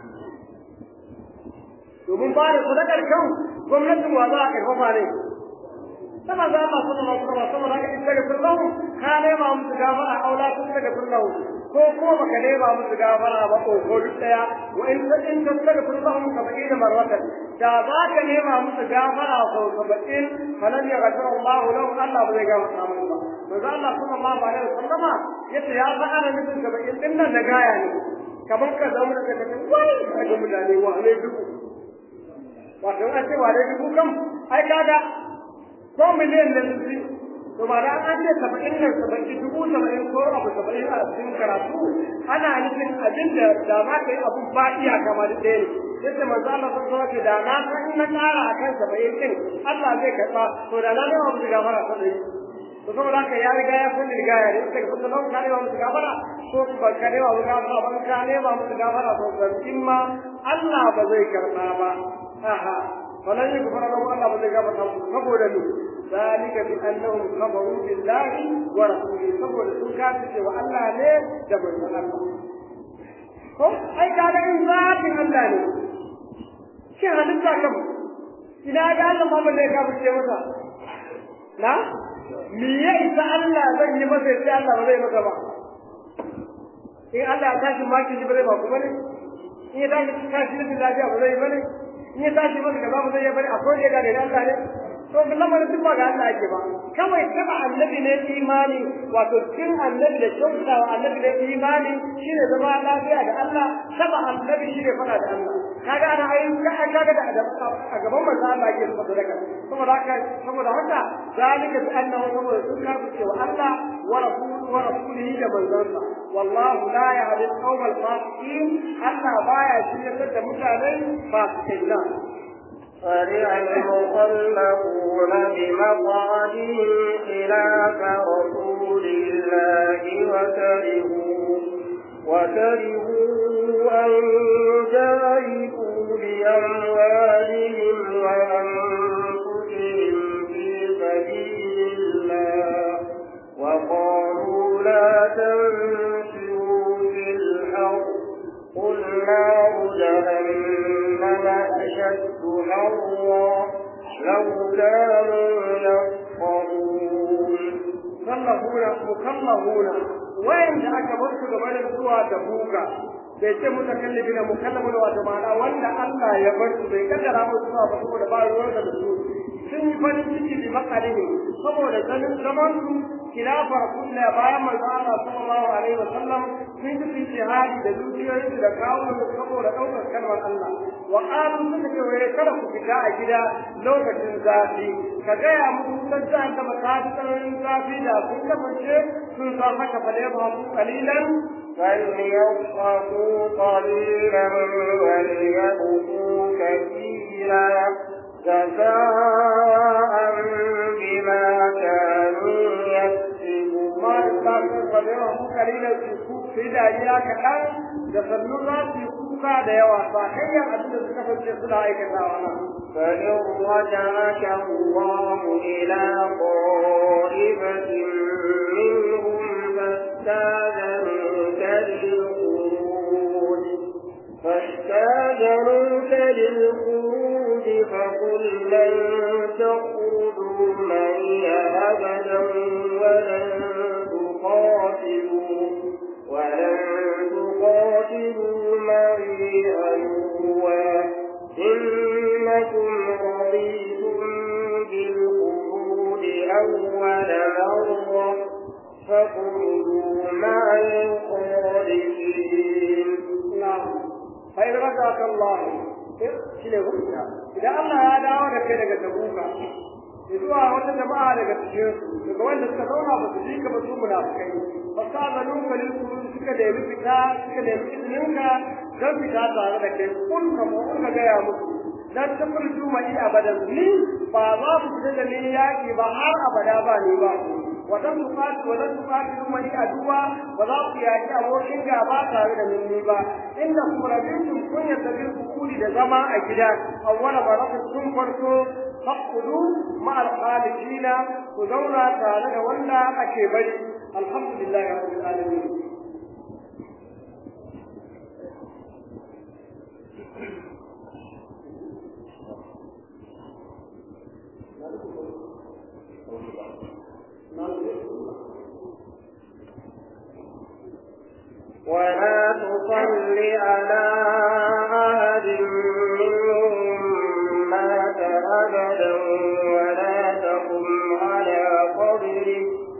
domin ba da sadakar kan gwamnatin wa za a karfafa ne sama za ma suna masu kama sama da in daga sallahu ka nema musu gafara aula tun daga sallahu ko ko baka nema musu gafara ba ko ko duk daya wa in ta in ta daga sallahu saba'in marwatan da za ka nema musu gafara ko saba'in falan ya gafara Allah lahu Allah ba zai gafara musu ba manzo Allah sallallahu alaihi wasallama yace ya fa ana nufin saba'in din nan da gaya ne kamar ka zama da kace wai ga mutane wa ne duku wato an ce wane dubu kam ai kaga ko miliyan nan su to ba da an ce saba'in nan saba'in dubu saba'in ko abu saba'in a cikin karatu ana nufin abin da da za ka yi abu ba iyaka ma da ɗaya ne yadda manzo Allah sun so ke da na san na ƙara akan saba'in din Allah zai karɓa to da na nema musu gafara saba'in to saboda haka ya riga ya san riga ya rinka ka kusa nan ka nema musu gafara ko ba ka nema musu gafara ba ka nema musu gafara to zartin ma Allah ba zai karɓa ba aha falan yughfar lahu Allah ba zai gafarta musu saboda ni zalika bi annahum kafaru billahi wa rasulihi saboda sun kafirce wa Allah ne da manzon Allah ko ai kaga in zatin Allah ne shi halitta kam ina ga Allah ma ba zai kafirce masa na me ya isa Allah zan yi masa sai Allah ba zai masa ba in Allah ya tashi maki ba zai ba ku bane in ya tashi tashi da lafiya ba zai bane in ya tashi maka gaba ba zai ya bari akwai ya gane Allah ne to lamarin duk ba ga Allah ake ba kawai taba annabi ne imani wato cin annabi da kyautata wa annabi ne imani shine zama lafiya da Allah taba annabi shine fada da Allah kaga ana ayi kaga da a gaban manzo Allah yake zuwa sadaka saboda haka saboda haka zalika bi annahu saboda sun karbu cewa Allah wa rasuluhu wa rasulihi da manzansa wallahu la yahdi al-qawm al-fasiqin Allah baya shirye da mutane fasikai فرح المخلفون بمقعدهم خلاف رسول الله وكرهوا وكرهوا أن جاهدوا بأموالهم وأنفسهم في سبيل الله وقالوا لا تنفروا في الأرض قل نار جهنم أشد حرا لو كانوا يفقهون mukallafuna mukallafuna wayanda aka bar su gaba da zuwa da buga bai ce mutakallifina mukallafuna wato ma'ana wanda Allah ya bar su bai kaddara musu zuwa ba saboda ba ruwan da su sun yi farin ciki bi makalihi saboda ganin zaman su khilafa rasulullah bayan manzo Allah sallallahu alaihi wasallam sun yi fi jihadi da dukiyoyin da kawo da saboda daukar kalmar Allah wa qalu suka ce wai kada ku fita a gida lokacin zafi ka gaya musu san ta da matakan zafi da sun kasance sun san haka fa da ba su kalilan فليضحكوا قليلا وليبكوا كثيرا جزاء بما كانوا يكسبون ما يستطيعون فليضحكوا قليلا في dariya kaɗan da sannu za su yi kuka da yawa ba hanyar abin da suka fice suna aikatawa nan. فإن رجعك الله إلى طائفة منهم فاستاذنوك للخروج فاستاذنوك للخروج فقل لن تخرجوا معي أبدا ولن تقاتلوا ولن تقاتلوا معي عدوا إنكم رضيتم بالخروج أول مرة فاخرجوا مع الخالدين نعم فإن رجعك الله shine hujja idan Allah ya dawo da kai daga tabuka zuwa wata jama'a daga cikin su daga wanda suka zauna ba su jika ba su munafikai fasalu kalil kurun suka da yi fita suka da yi izninka don fita tare da kai kun ka mu ka ga ya musu dan tafur juma'i abadan ni ba za ku fita da ni yaki ba har abada ba ni ba wadan tuqati wadan tuqati mai aduwa ba za ku yaki abokin gaba tare da ni ba inna kum rabitum kun yadda bil kuli da zama a gida awwala baraka sun farko faqudu ma al khalidina ku zauna tare da wanda ake bari alhamdulillahi rabbil alamin ولا تصل على أحد منهم مات أبدا ولا تقم على قبره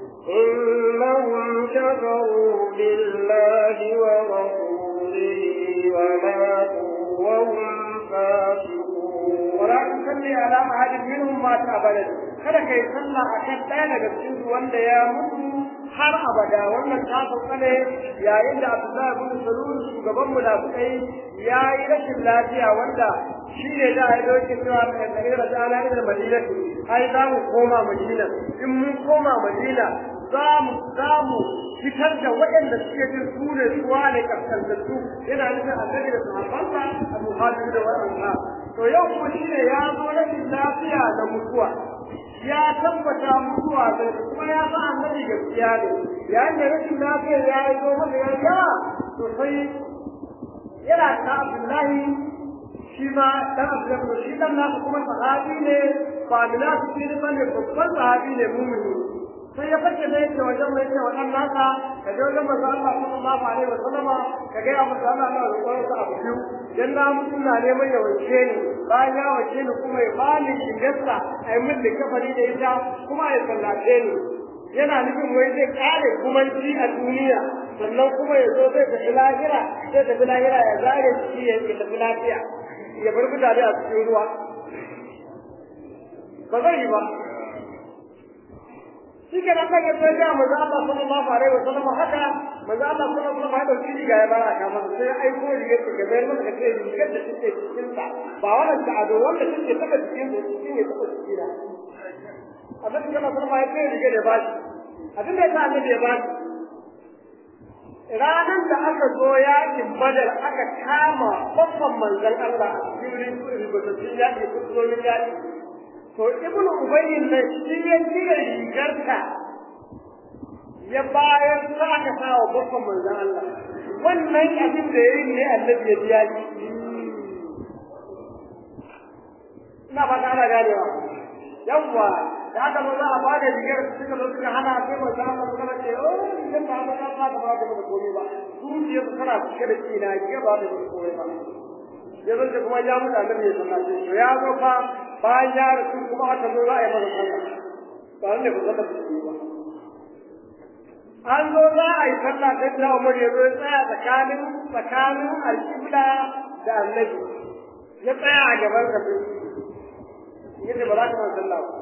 إنهم كفروا بالله ورسوله وماتوا وهم فاسقون ولا تصلي على أحد منهم مات أبدا kada kai sallah akan ɗaya daga cikin su wanda ya mutu har abada wannan ta sauka ne yayin da Abdullahi bin Salul shugaban munafikai ya yi rashin lafiya wanda shi ne da ya doke cewa da kai da ana ila Madina ai za mu koma Madina in mun koma Madina za mu za mu fitar da waɗanda suke jin su ne suwa ne kaskantattu yana nufin annabi da sahabbansa Abu Hajji da waɗanda to yau kuma shi ne ya zo rashin lafiya da mutuwa ya tabbata mutuwa da kuma ya ba annabi gaskiya ne yayin da rashin lafiya ya yi zo masa ya yawa to sai yana ta Abdullahi shi ma dan Abdullahi shi dan nasa kuma sahabi ne ba munafiki ne bane babban sahabi ne mumini sai ya fice da yake wajen mai ce wannan nasa ka je wajen manzo Allah sallallahu alaihi wa sallama ka ga abu da Allah na roƙon sa abu biyu dan na mutum na neman ya wace ni bayan ya wace ni kuma ya bani shigarsa ai mun da kafari da ita kuma ya sallace ni yana nufin wai zai kare kumanci a duniya sannan kuma ya zo zai tafi lahira zai tafi lahira ya zare shi ya tafi lafiya ya bar mutane a cikin ruwa ba zai yi ba shi ke nan daga sai ga manzo Allah sallallahu alaihi wa sallam haka manzo Allah sallallahu alaihi wa sallam ya dauki riga ya bara ka masa sai ai ko riga ta gabe masa ka ce riga da take cikin sa ba wannan da ado wanda take taka cikin sa shi ne taka cikin da Annabi sallallahu alaihi wa sallam ya ce riga da bashi abin da ya annabi ya bashi ranan da aka zo yakin badar aka kama babban manzon Allah a cikin rubutun yaki kusurorin yaki to ibnu ubayyin ne shi ya cire rigarta ya bayar sa aka sa wa babban manzon Allah wannan abin da yayi ne annabi ya biya shi ina ba ta ana ganewa yawwa da aka zo za a ba da rigar suka zo suka hana sai manzo Allah suka ce oh idan ba ba ka ba ba da komai ba zuciya su tana cike da kina rigar ba da komai ba ya zo da kuma ya mutu annabi ya sallace to ya zo fa bayan ya rasu kuma aka zo za a yi masa sallah ba ne ba zata fi ba an zo za a yi sallah sai da Umar ya zo ya tsaya tsakanin tsakanin alƙibla da annabi ya tsaya a gaban sa yace ba za ka man sallah ba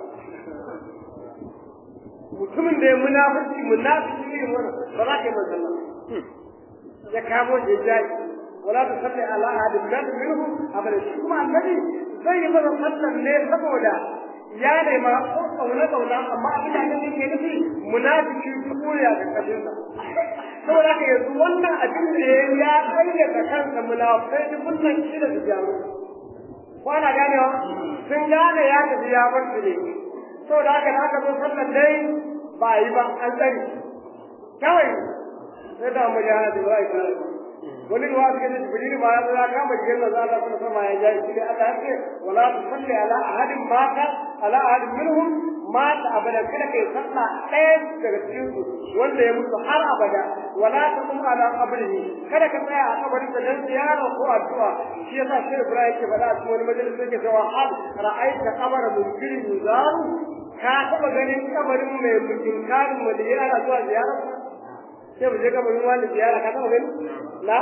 mutumin da ya munafiki munafiki ne wannan ba za ka yi man sallah ya kamo da jaji wala ta salli ala ahadin min minhum abada shi kuma annabi zai yi masa sallan ne saboda ya nema kauna kauna amma abin da annabi ke nufi munafiki kuriya da kabinsa saboda haka yanzu wannan abin da ya bayyana kansa munafikai duk wannan shi da jaru kwana ganewa sun gane ya tafi ya bar su ne saboda haka da aka zo sallan dai ba yi ba an tsari kawai sai da mu ya da wai ka wani ruwa suka ce jibril ma ya zo ya kama jikin da Allah kuma sama ya jayi shi Allah ya ce wala tusalli ala ahadin mata ala ahadin minhum mata abada kada kai sallah ɗaya daga cikin su wanda ya mutu har abada wala taqum ala qabrihi kada ka tsaya a kabarin sa dan ziyara ko addu'a shi yasa shi Ibrahim yake faɗa a cikin wani majalisa yake cewa hal ra'aita qabara munkirin yuzaru ka taɓa ganin kabarin mai mutunkarin wanda yana zuwa ziyara sai mu je kabarin wani ziyara ka taɓa gani la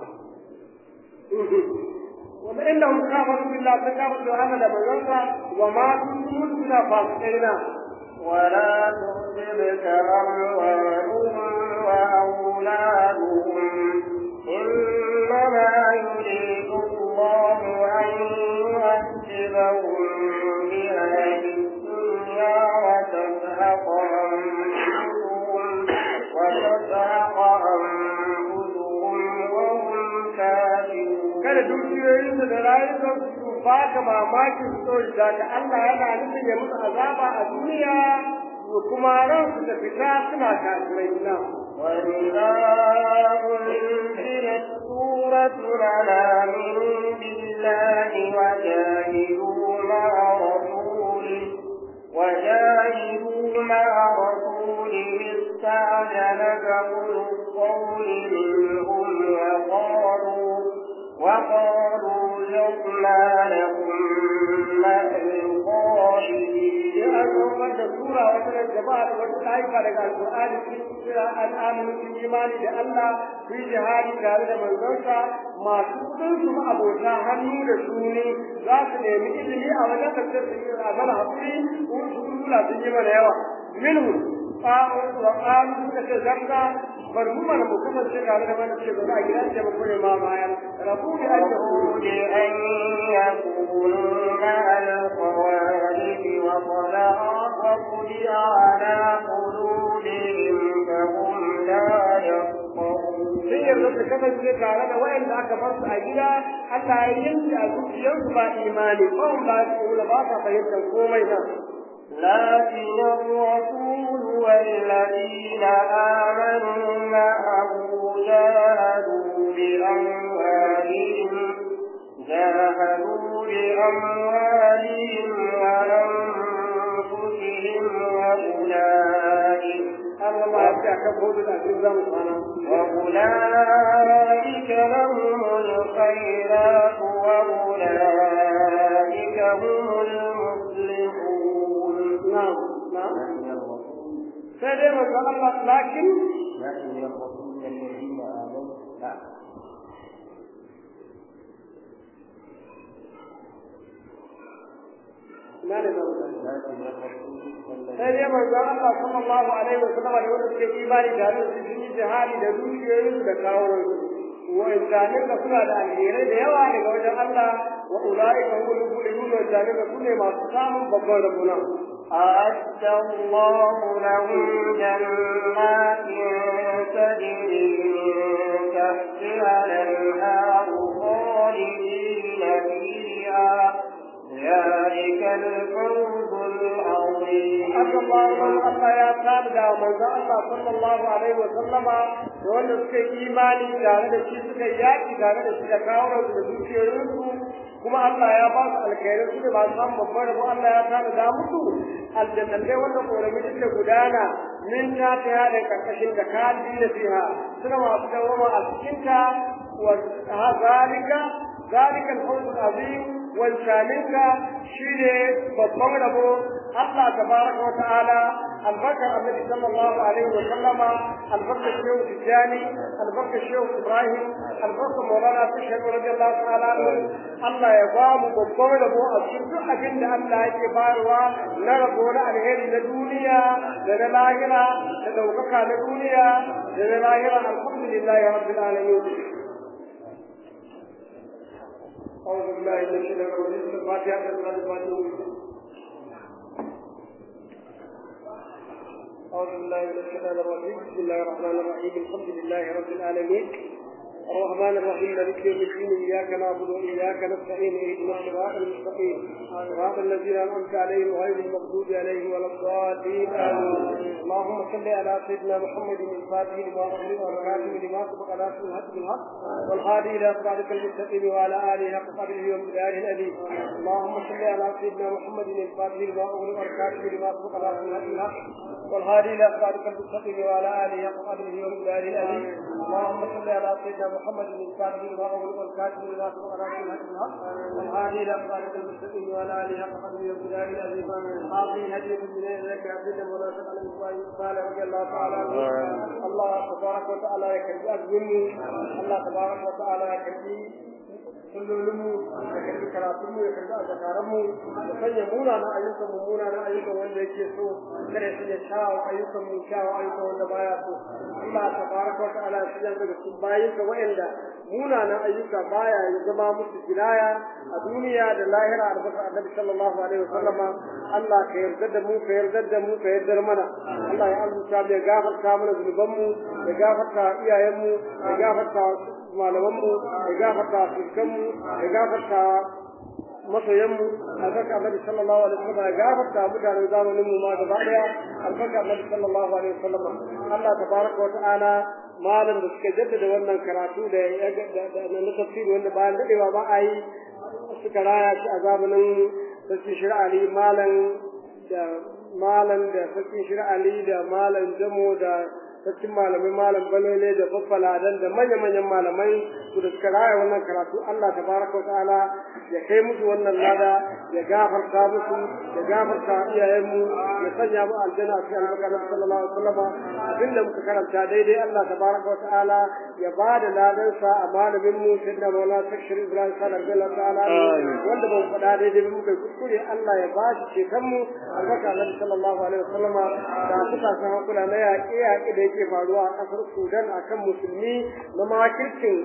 wanda inda hum kafaru billah sun kafaru da Allah da manzonsa wa ma kuntum suna fasiqina ولا تحسبك أموالهم وأولادهم إنما يريد الله أن يعذبهم بها في الدنيا وتزهق أنفسهم وتزهق أنفسهم وهم كافرون kada dukiyoyinsu da rayukansu su baka mamakin so da ka Allah yana nufin ya musu azaba a duniya da kuma ransu da fita suna kafirai na وإذا أنزلت سورة أنا من بالله وجاهدوا مع رسوله وجاهدوا مع رسوله استعجلك أولو القول منهم وقالوا وقالوا لقنا لكم مع القائلين ya saukar da sura wata da jama'a da wata taifa daga alƙur'ani sun kira an aminu sun imani da Allah su yi jihadi tare da manzonsa masu kudin su abota hannu da shuni za su nemi ilimi a wajen tafsir su yi a mana haƙuri ko su kula sun yi mana yawa minhu wa qalu suka ce zakka bar mu mana mu kasance tare da mana ce ba za a gidan ce ba kure ma bayan rabu bi an يقول أن يكونوا مع الخوارج وقد أعطوا على قلوبهم فهم لا يفقهون sai yanzu su kasance tare da wayanda aka bar su a gida Allah ya yanke a zuciyarsu ba imani ko ba su ba sa fahimtar komai nan لكن الرسول والذين آمنوا معه جاهدوا بأموالهم جاهدوا بأموالهم وأنفسهم وأولئك Allah ma ya ce akan hudu da cikin zamu kwana وأولئك لهم الخيرات وأولئك هم المفلحون na'am na'am sai dai manzo Allah lakin لكن الرسول الذين آمنوا لا ina ne zamu tafi لكن الرسول الذين sai dai manzo Allah sallallahu alaihi wa sallam da wanda suke imani da Allah su yi jihadi da dukiyoyin da kawo wa insanin da suna da alherai da yawa daga wajen Allah wa ulaika humul muflihun wa insanin da sune masu samun babban rabuna أعد الله لهم جنات تجري من تحتها الأنهار خالدين فيها ذلك الفوز العظيم haka Allah man Allah ya tada manzo Allah sallallahu alaihi wa sallama da wanda suka yi imani tare da shi suka yi yaki tare da shi da kawo da dukiyoyinsu kuma Allah ya ba su alkhairai su da ba su samu babbar rabo Allah ya tada da musu aljannatai wanda korami suke gudana min ta ta yada karkashin da kadi da fiha suna masu dawama a cikinta wa zalika zalika al-fawz al-azim wancaninka shine babban rabo Allah tabaraka wa ta'ala albarkar annabi sallallahu alaihi wa sallama albarkar shehu tijjani albarkar shehu ibrahim albarkar maulana tashhad radiyallahu ta'ala Allah ya ba mu babban rabo a cikin duk abin da Allah yake bayarwa na rabo na alheri na duniya da na lahira da daukaka na duniya da na lahira alhamdulillahi rabbil alamin أعوذ بالله من الشيطان الرجيم الفاتحة الفاتحة أعوذ بالله من الشيطان الرجيم بسم الله الرحمن الرحيم الحمد لله رب العالمين الرحمن الرحيم مالك يوم الدين إياك نعبد وإياك نستعين اهدنا الصراط المستقيم صراط الذين أنعمت عليهم غير المغضوب عليهم ولا الضالين آمين اللهم صل على سيدنا محمد الفاتح لما أغلق والكاتب لما سبق ناصر الحق بالحق والهادي إلى صراطك المستقيم وعلى آله حق قدره ومقداره الأليم اللهم صل على سيدنا محمد الفاتح لما أغلق والكاتب لما سبق ناصر الحق بالحق والهادي إلى صراطك المستقيم وعلى آله حق قدره ومقداره الأليم اللهم صل على سيدنا محمد الفاتح لما أغلق والكاتب لما سبق ناصر الحق بالحق والهادي إلى صراطك المستقيم وعلى آله حق قدره ومقداره الأليم حاضرين هديكم من إليك عبد مناسب على المصائب قال رضي الله تعالى عنه الله تبارك وتعالى يكفي أجمل الله تبارك وتعالى يكفي kullolinmu da karbi karatunmu ya karbi azakaranmu da sanya munana ayyukan mu munana ayyukan wanda yake so kada ya sanya shawo ayyukan mu shawo ayyukan wanda baya so Allah tabaraka wa ta'ala ya sanya daga cikin bayinka wa'anda munanan ayyuka baya ya zama musu jinaya a duniya da lahira a rabata annabi sallallahu alaihi wa sallama Allah ka yarda da mu ka yarda da mu ka yarda mana Allah ya alzuta mu ya gafarta mana zunubanmu ya gafarta iyayenmu ya gafarta malamanmu ya gafarta fuskanmu ya gafarta masoyanmu albarka annabi sallallahu alaihi wasallam ya gafarta mutanen zamanin mu ma gaba daya albarka annabi sallallahu alaihi wasallam Allah tabaraka wa ta'ala malam da suka jaddada wannan karatu da na tafsiri wanda bayan dadewa ba a yi suka raya shi a zamanin sarki shir'ali malam da malam da sarki shir'ali da malam jamo da sarkin malamai malam balole da faffaladan da manya-manyan malamai su da suka raya wannan karatu Allah tabaraka wa ta'ala ya kai musu wannan lada ya gafarta musu ya gafarta iyayenmu ya sanya mu aljanna a cikin albarka sallallahu alaihi wasallam abinda muka karanta daidai Allah tabaraka wa ta'ala ya ba da ladan sa a malamin mu sayyidina Maulana Sakshir Ibrahim sallallahu alaihi ta'ala wanda ban faɗa daidai ba muka kuskure Allah ya ba shi ceton mu albarka Annabi sallallahu alaihi wasallam da suka san hakula na yaƙe yaƙe da yake faruwa a ƙasar Sudan akan musulmi na makircin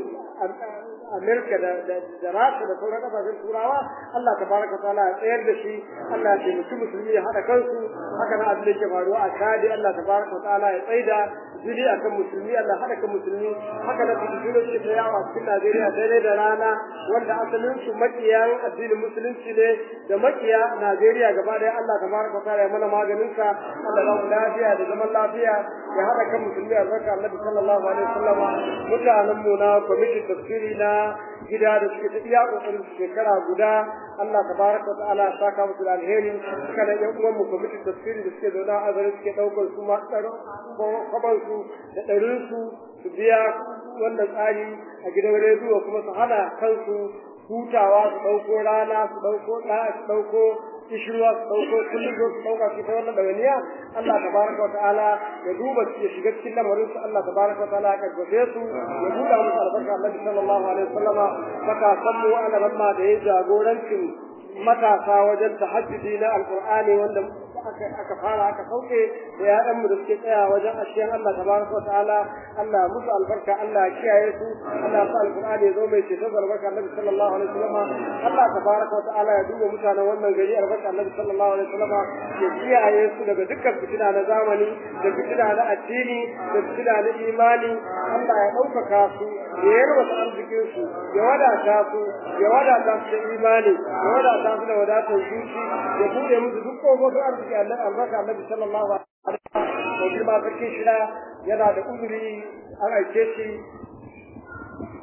Amerika da da Rasha da sauran kasashen Turawa Allah tabaraka taala ya tsayar da shi Allah ya taimaki musulmi ya haɗa kansu haka na abin da ke faruwa a Chad Allah tabaraka taala ya tsaida jini akan musulmi Allah haɗa kan musulmi haka na fitilo shi ta yawa cikin Najeriya daidai da rana wanda asalin su makiyan addinin musulunci ne da makiya Najeriya gaba ɗaya Allah tabaraka taala ya mana maganin sa Allah ya mu lafiya da zaman lafiya ya haɗa kan musulmi a zaka Annabi sallallahu alaihi wasallama mutanen mu na kwamitin tafsiri na gida da suke ta iya kokarin shekara guda Allah tabaraka ta'ala ya saka musu da alheri kana yan uwan mu kwamitin tafsiri da suke zauna a garin suke daukar su ma kaban su da ɗarin su su biya wannan tsari a gidan rediyo kuma su hana kansu hutawa su ɗauko rana su ɗauko ɗa su ɗauko kishirwa su ɗauko kullum zo su ɗauka su ta wannan ɗawainiya Allah tabaraka wa ta'ala ya duba su ya shiga cikin lamarin su Allah tabaraka wa ta'ala ya karfafe su ya buɗa musu albarka Allah sallallahu alaihi wasallama matasan mu ana ramma da ya jagorancin matasa wajen tahajjudi na alqur'ani wanda aka fara aka sauke da yaɗanmu da suke tsaya wajen ashiyan Allah tabaraka wa ta'ala Allah musu albarka Allah ya kiyaye su Allah ya sa alqur'ani ya zo mai ceto albarka Annabi sallallahu alaihi wasallam Allah tabaraka wa ta'ala ya duba mutanen wannan gari albarka Annabi sallallahu alaihi wasallam ya kiyaye su daga dukkan fitina na zamani da fitina na addini da fitina na imani Allah ya ɗaukaka su ya yarwata arzikin su ya wadata su ya wadata su da imani ya wadata su da wadatar zuci ya buɗe musu duk kofofin arziki Allah albarka Annabi sallallahu alaihi wasallam da girma sarkin shida yana da uzuri an aike shi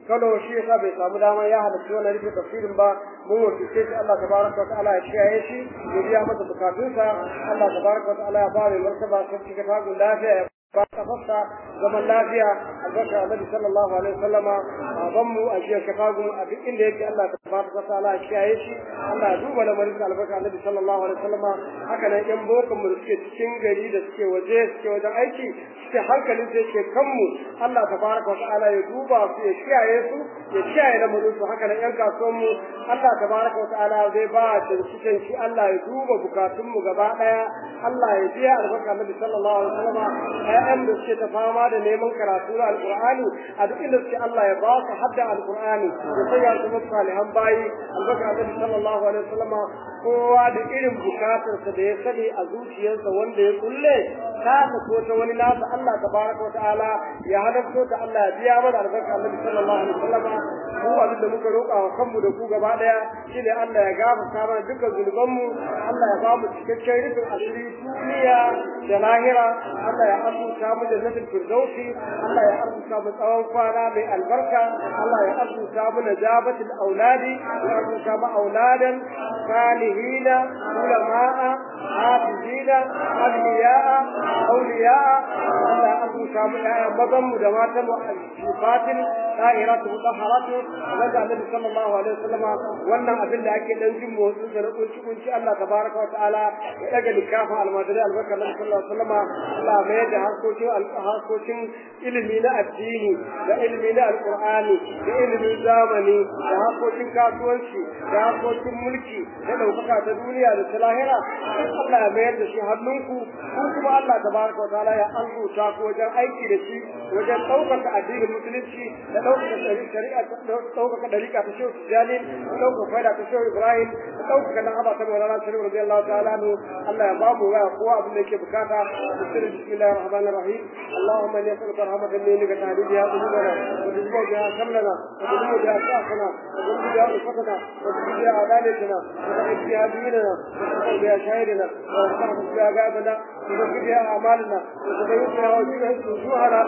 Kano shi yasa bai samu dama ya halarci wannan rufe tafsirin ba mun wakilce shi Allah tabaraka wa ta'ala ya kiyaye shi ya biya masa bukatunsa Allah tabaraka wa ta'ala ya ba mai martaba sarki ka tagun lafiya ya ba kafarsa zaman lafiya albarka annabi sallallahu alaihi wasallama baban mu a jiya kafagu a duk inda yake Allah tabaraka wa ta'ala ya kiyaye shi Allah ya duba lamarin albarka annabi sallallahu alaihi wasallama haka nan yan bokan mu da suke cikin gari da suke waje suke wajen aiki suke hankalin sai ke kanmu Allah tabaraka wa ta'ala ya duba su ya kiyaye su ya kiyaye lamarin su haka nan yan kasuwan mu Allah tabaraka wa ta'ala zai ba da cikin shi Allah ya duba bukatun mu gaba daya Allah ya biya albarka annabi sallallahu alaihi wasallama ƴaƴan da suke ta fama da neman karatu na alqur'ani a duk inda suke Allah ya ba su hadda alqur'ani ya sanya su musu salihan bayi albarka annabi sallallahu alaihi wasallama kowa da irin bukatarsa da ya sani a zuciyarsa wanda ya kulle ta ko ta wani nasa Allah tabaraka wa ta'ala ya halarto ta Allah ya biya mana albarka annabi sallallahu alaihi wasallama mu abin da muka roƙa wa kanmu da ku gaba daya shine Allah ya gafarta mana dukkan zunubanmu Allah ya ba mu cikakken rufin asiri duniya da lahira Allah ya arzuta mu jannatul firdausi Allah ya arzuta mu tsawon kwana mai albarka Allah ya arzuta mu najabatul auladi ya arzuta mu auladan salihina ulama'a hafizina awliya'a awliya'a Allah ya arzuta mu ƴaƴan mazan mu da matan mu sifatin da'iratu mutahharatu wanda Annabi sallallahu alaihi wasallam wannan abin da ake dan jin motsin da kunci kunci Allah tabaraka wa ta'ala ya daga likafa almadari albarka Annabi sallallahu alaihi wasallam Allah mai da harkokin harkokin ilimi na addini da ilimi na alqur'ani da ilimin zamani da harkokin kasuwanci da harkokin mulki da daukaka ta duniya da ta lahira Allah ya mayar da shi hannunku ku kuma Allah tabaraka wa ta'ala ya arzuta ku wajen aiki da shi wajen ɗaukaka addinin musulunci da ɗaukaka shari'a ɗaukaka ɗariƙa ta shehu tijjani da ɗaukaka faida ta shehu ibrahim da ɗaukaka na haba ta maulana shari'a radiyallahu ta'ala anhu Allah ya ba mu waya kowa abin da yake bukata da sirri bismillahir rahmanir rahim Allahumma inni as'aluka rahmatan minka tahdi biha qulubana wa tuzbu biha kamlana wa tuzbu biha sa'ana wa tuzbu biha ufatana wa tuzbu biha adalatina wa tuzbu biha dinana wa tuzbu biha shahidina wa tuzbu biha gaibana wa tuzbu biha a'malina wa tuzbu biha وجوهنا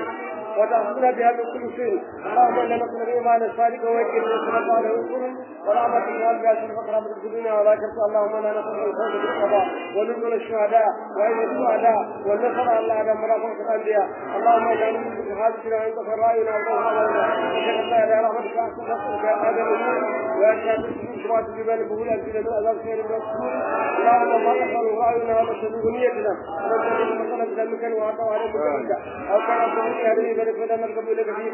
وتأخذنا بها من كل شيء اللهم إنا نسأل الإيمان الصادق ويكين ونسأل على رسول ورحمة الله بها شرف قرابة الدنيا ولا كرت اللهم إنا نسأل الفوز بالقضاء ونزل الشهداء وعين الشهداء والنصر على الأعداء مرافقة الأنبياء اللهم إنا نسأل بحاجتنا وعند فرائنا وقوم علينا وشهد الله إلى رحمتك أحسن نصرك يا آدم ويشهد سمعت جبال بهول أنزل من أذاب خير من الرسول اللهم ما نسأل رأينا ومسأل نيتنا ونسأل مسألة ذنبك وعطوا على مكانك أو كان صديق هذه ذلك فدم القبول كثير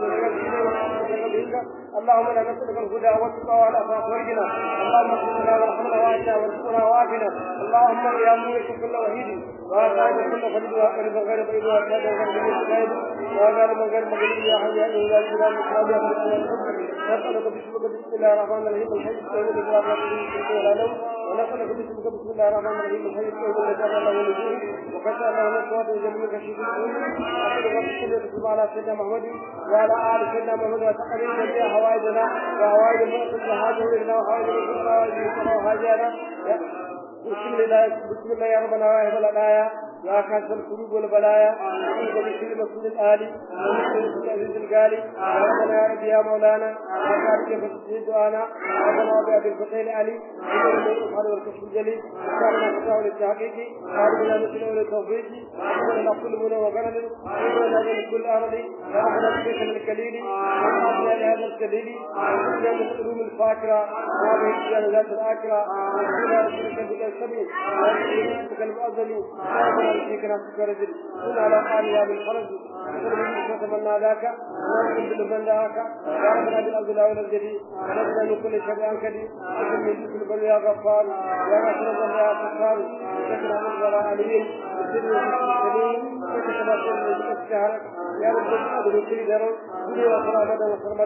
اللهم لا نسألك الهدى والتقى والعفاف والغنى اللهم اغفر لنا وارحمنا واجنا وارزقنا وعافنا اللهم يا ملك كل وحيد وقائد كل فرد وقرب غير بعيد وأشهد أن لا إله إلا أنت وقال من غير مغلوب يا حي يا إله إلا أنت نسألك باسمك بسم الله الرحمن الرحيم الحي القيوم الذي لا تأخذه ولا نوم ونسألك باسمك بسم الله الرحمن الرحيم الحي القيوم الذي لا له نزول وكفى الله نصوات وجميع كشف الأمور وصلى على سيدنا محمد وعلى آل سيدنا محمد وتقبل جميع حوائجنا وحوائج المؤمن وحاجه إلينا وحوائج المؤمن وحاجنا بسم الله بسم الله يا ربنا واهب الأنايا يا كاشف القلوب والبلايا نعوذ بكل مسؤول الآلي ومن العزيز الغالي يا ربنا يا رب يا مولانا يا خالق فتسجيل دعانا ربنا بأبي الفتح العلي إنه من الإفعال والكشف الجليل وكان فتاه للتحقيق قال بنا مثل أولي التوفيق ومن كل منى وغنم ومن من كل أرض يا ربنا بك من الكليل ومن لهذا الكليل ومن من العلوم الفاكرة وهذه الرجال ذات الآكرة ومن رسولك بك السبيل ومن بك المؤذن ومن فيك نفسك رجل كن على قال من خرج وتمنى ذاك ونحن بالبن ذاك يا ربنا بالأرض لا ولا الجديد ونجنا من كل شر أنكدي وكن من كل بل يا غفار يا غفر الله يا غفار وشكرا من وراء عليم وسر السليم وكتب سر الشهر يا رب الأرض كل درر كل وصل أبدا وصل مدى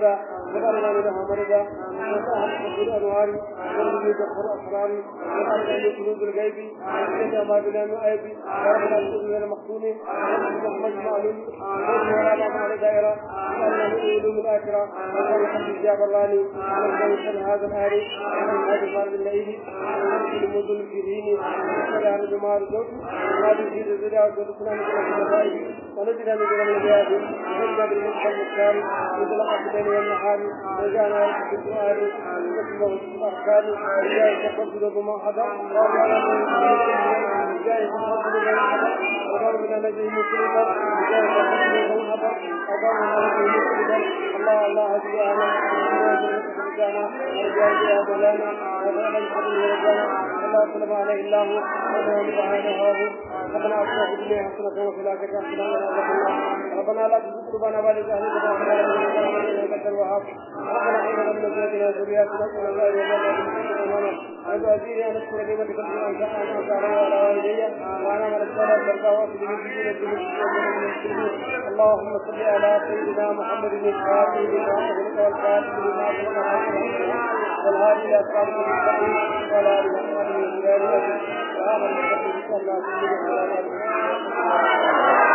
وقالنا لها مرضا وسهل حفظ الأنوار ورمي جفر أسرار وقالنا لقلوب الغيب وإذا ما بلا نؤيب وربنا السجن المختوم ورحمة مجمع وجه ولا مع دائرة وقالنا لعلوم الآخرة وقال الحمد الجاب اللاني ونزل هذا الآلي ومن هذا المال الليل ونزل المدن في ديني ونزل عن جمال الزوج ونادي في الزجاج ودخلنا من الخلفاء ونزل من من الجهاد ونزل بالمدخل المختار ونزل عبد الليل والنهار وجعلنا في السؤال ونزل في الأحكام وجاء تقبل بما حضر وجعل من جاء تقبل بما حضر وقال من نجم مسلما وجاء تقبل بما حضر وقال من نجم مسلما الله الله هدينا ورجعنا ورجع يا مولانا وغنى الحمد ورجعنا الله سلم عليه الله ومن تعالى هذا ربنا أصلح الدنيا حسنة وفي الآخرة حسنة ولا ربنا لا تزغ قلوبنا بعد إذ هديتنا وهب لنا من لدنك الوهاب ربنا هب لنا من أزواجنا وذرياتنا قرة أعين واجعلنا وأزواجي أن أشكر نعمتك التي أنعمت علي وعلى والدي وأنا من الصلاة ترضى وأخذ من دين اللهم صل على سيدنا محمد الفاتح لما أغلق والفاتح لما أغلق والهادي إلى صراط المستقيم وعلى آله وصحبه وسلم وآمن بالله صلى الله عليه وسلم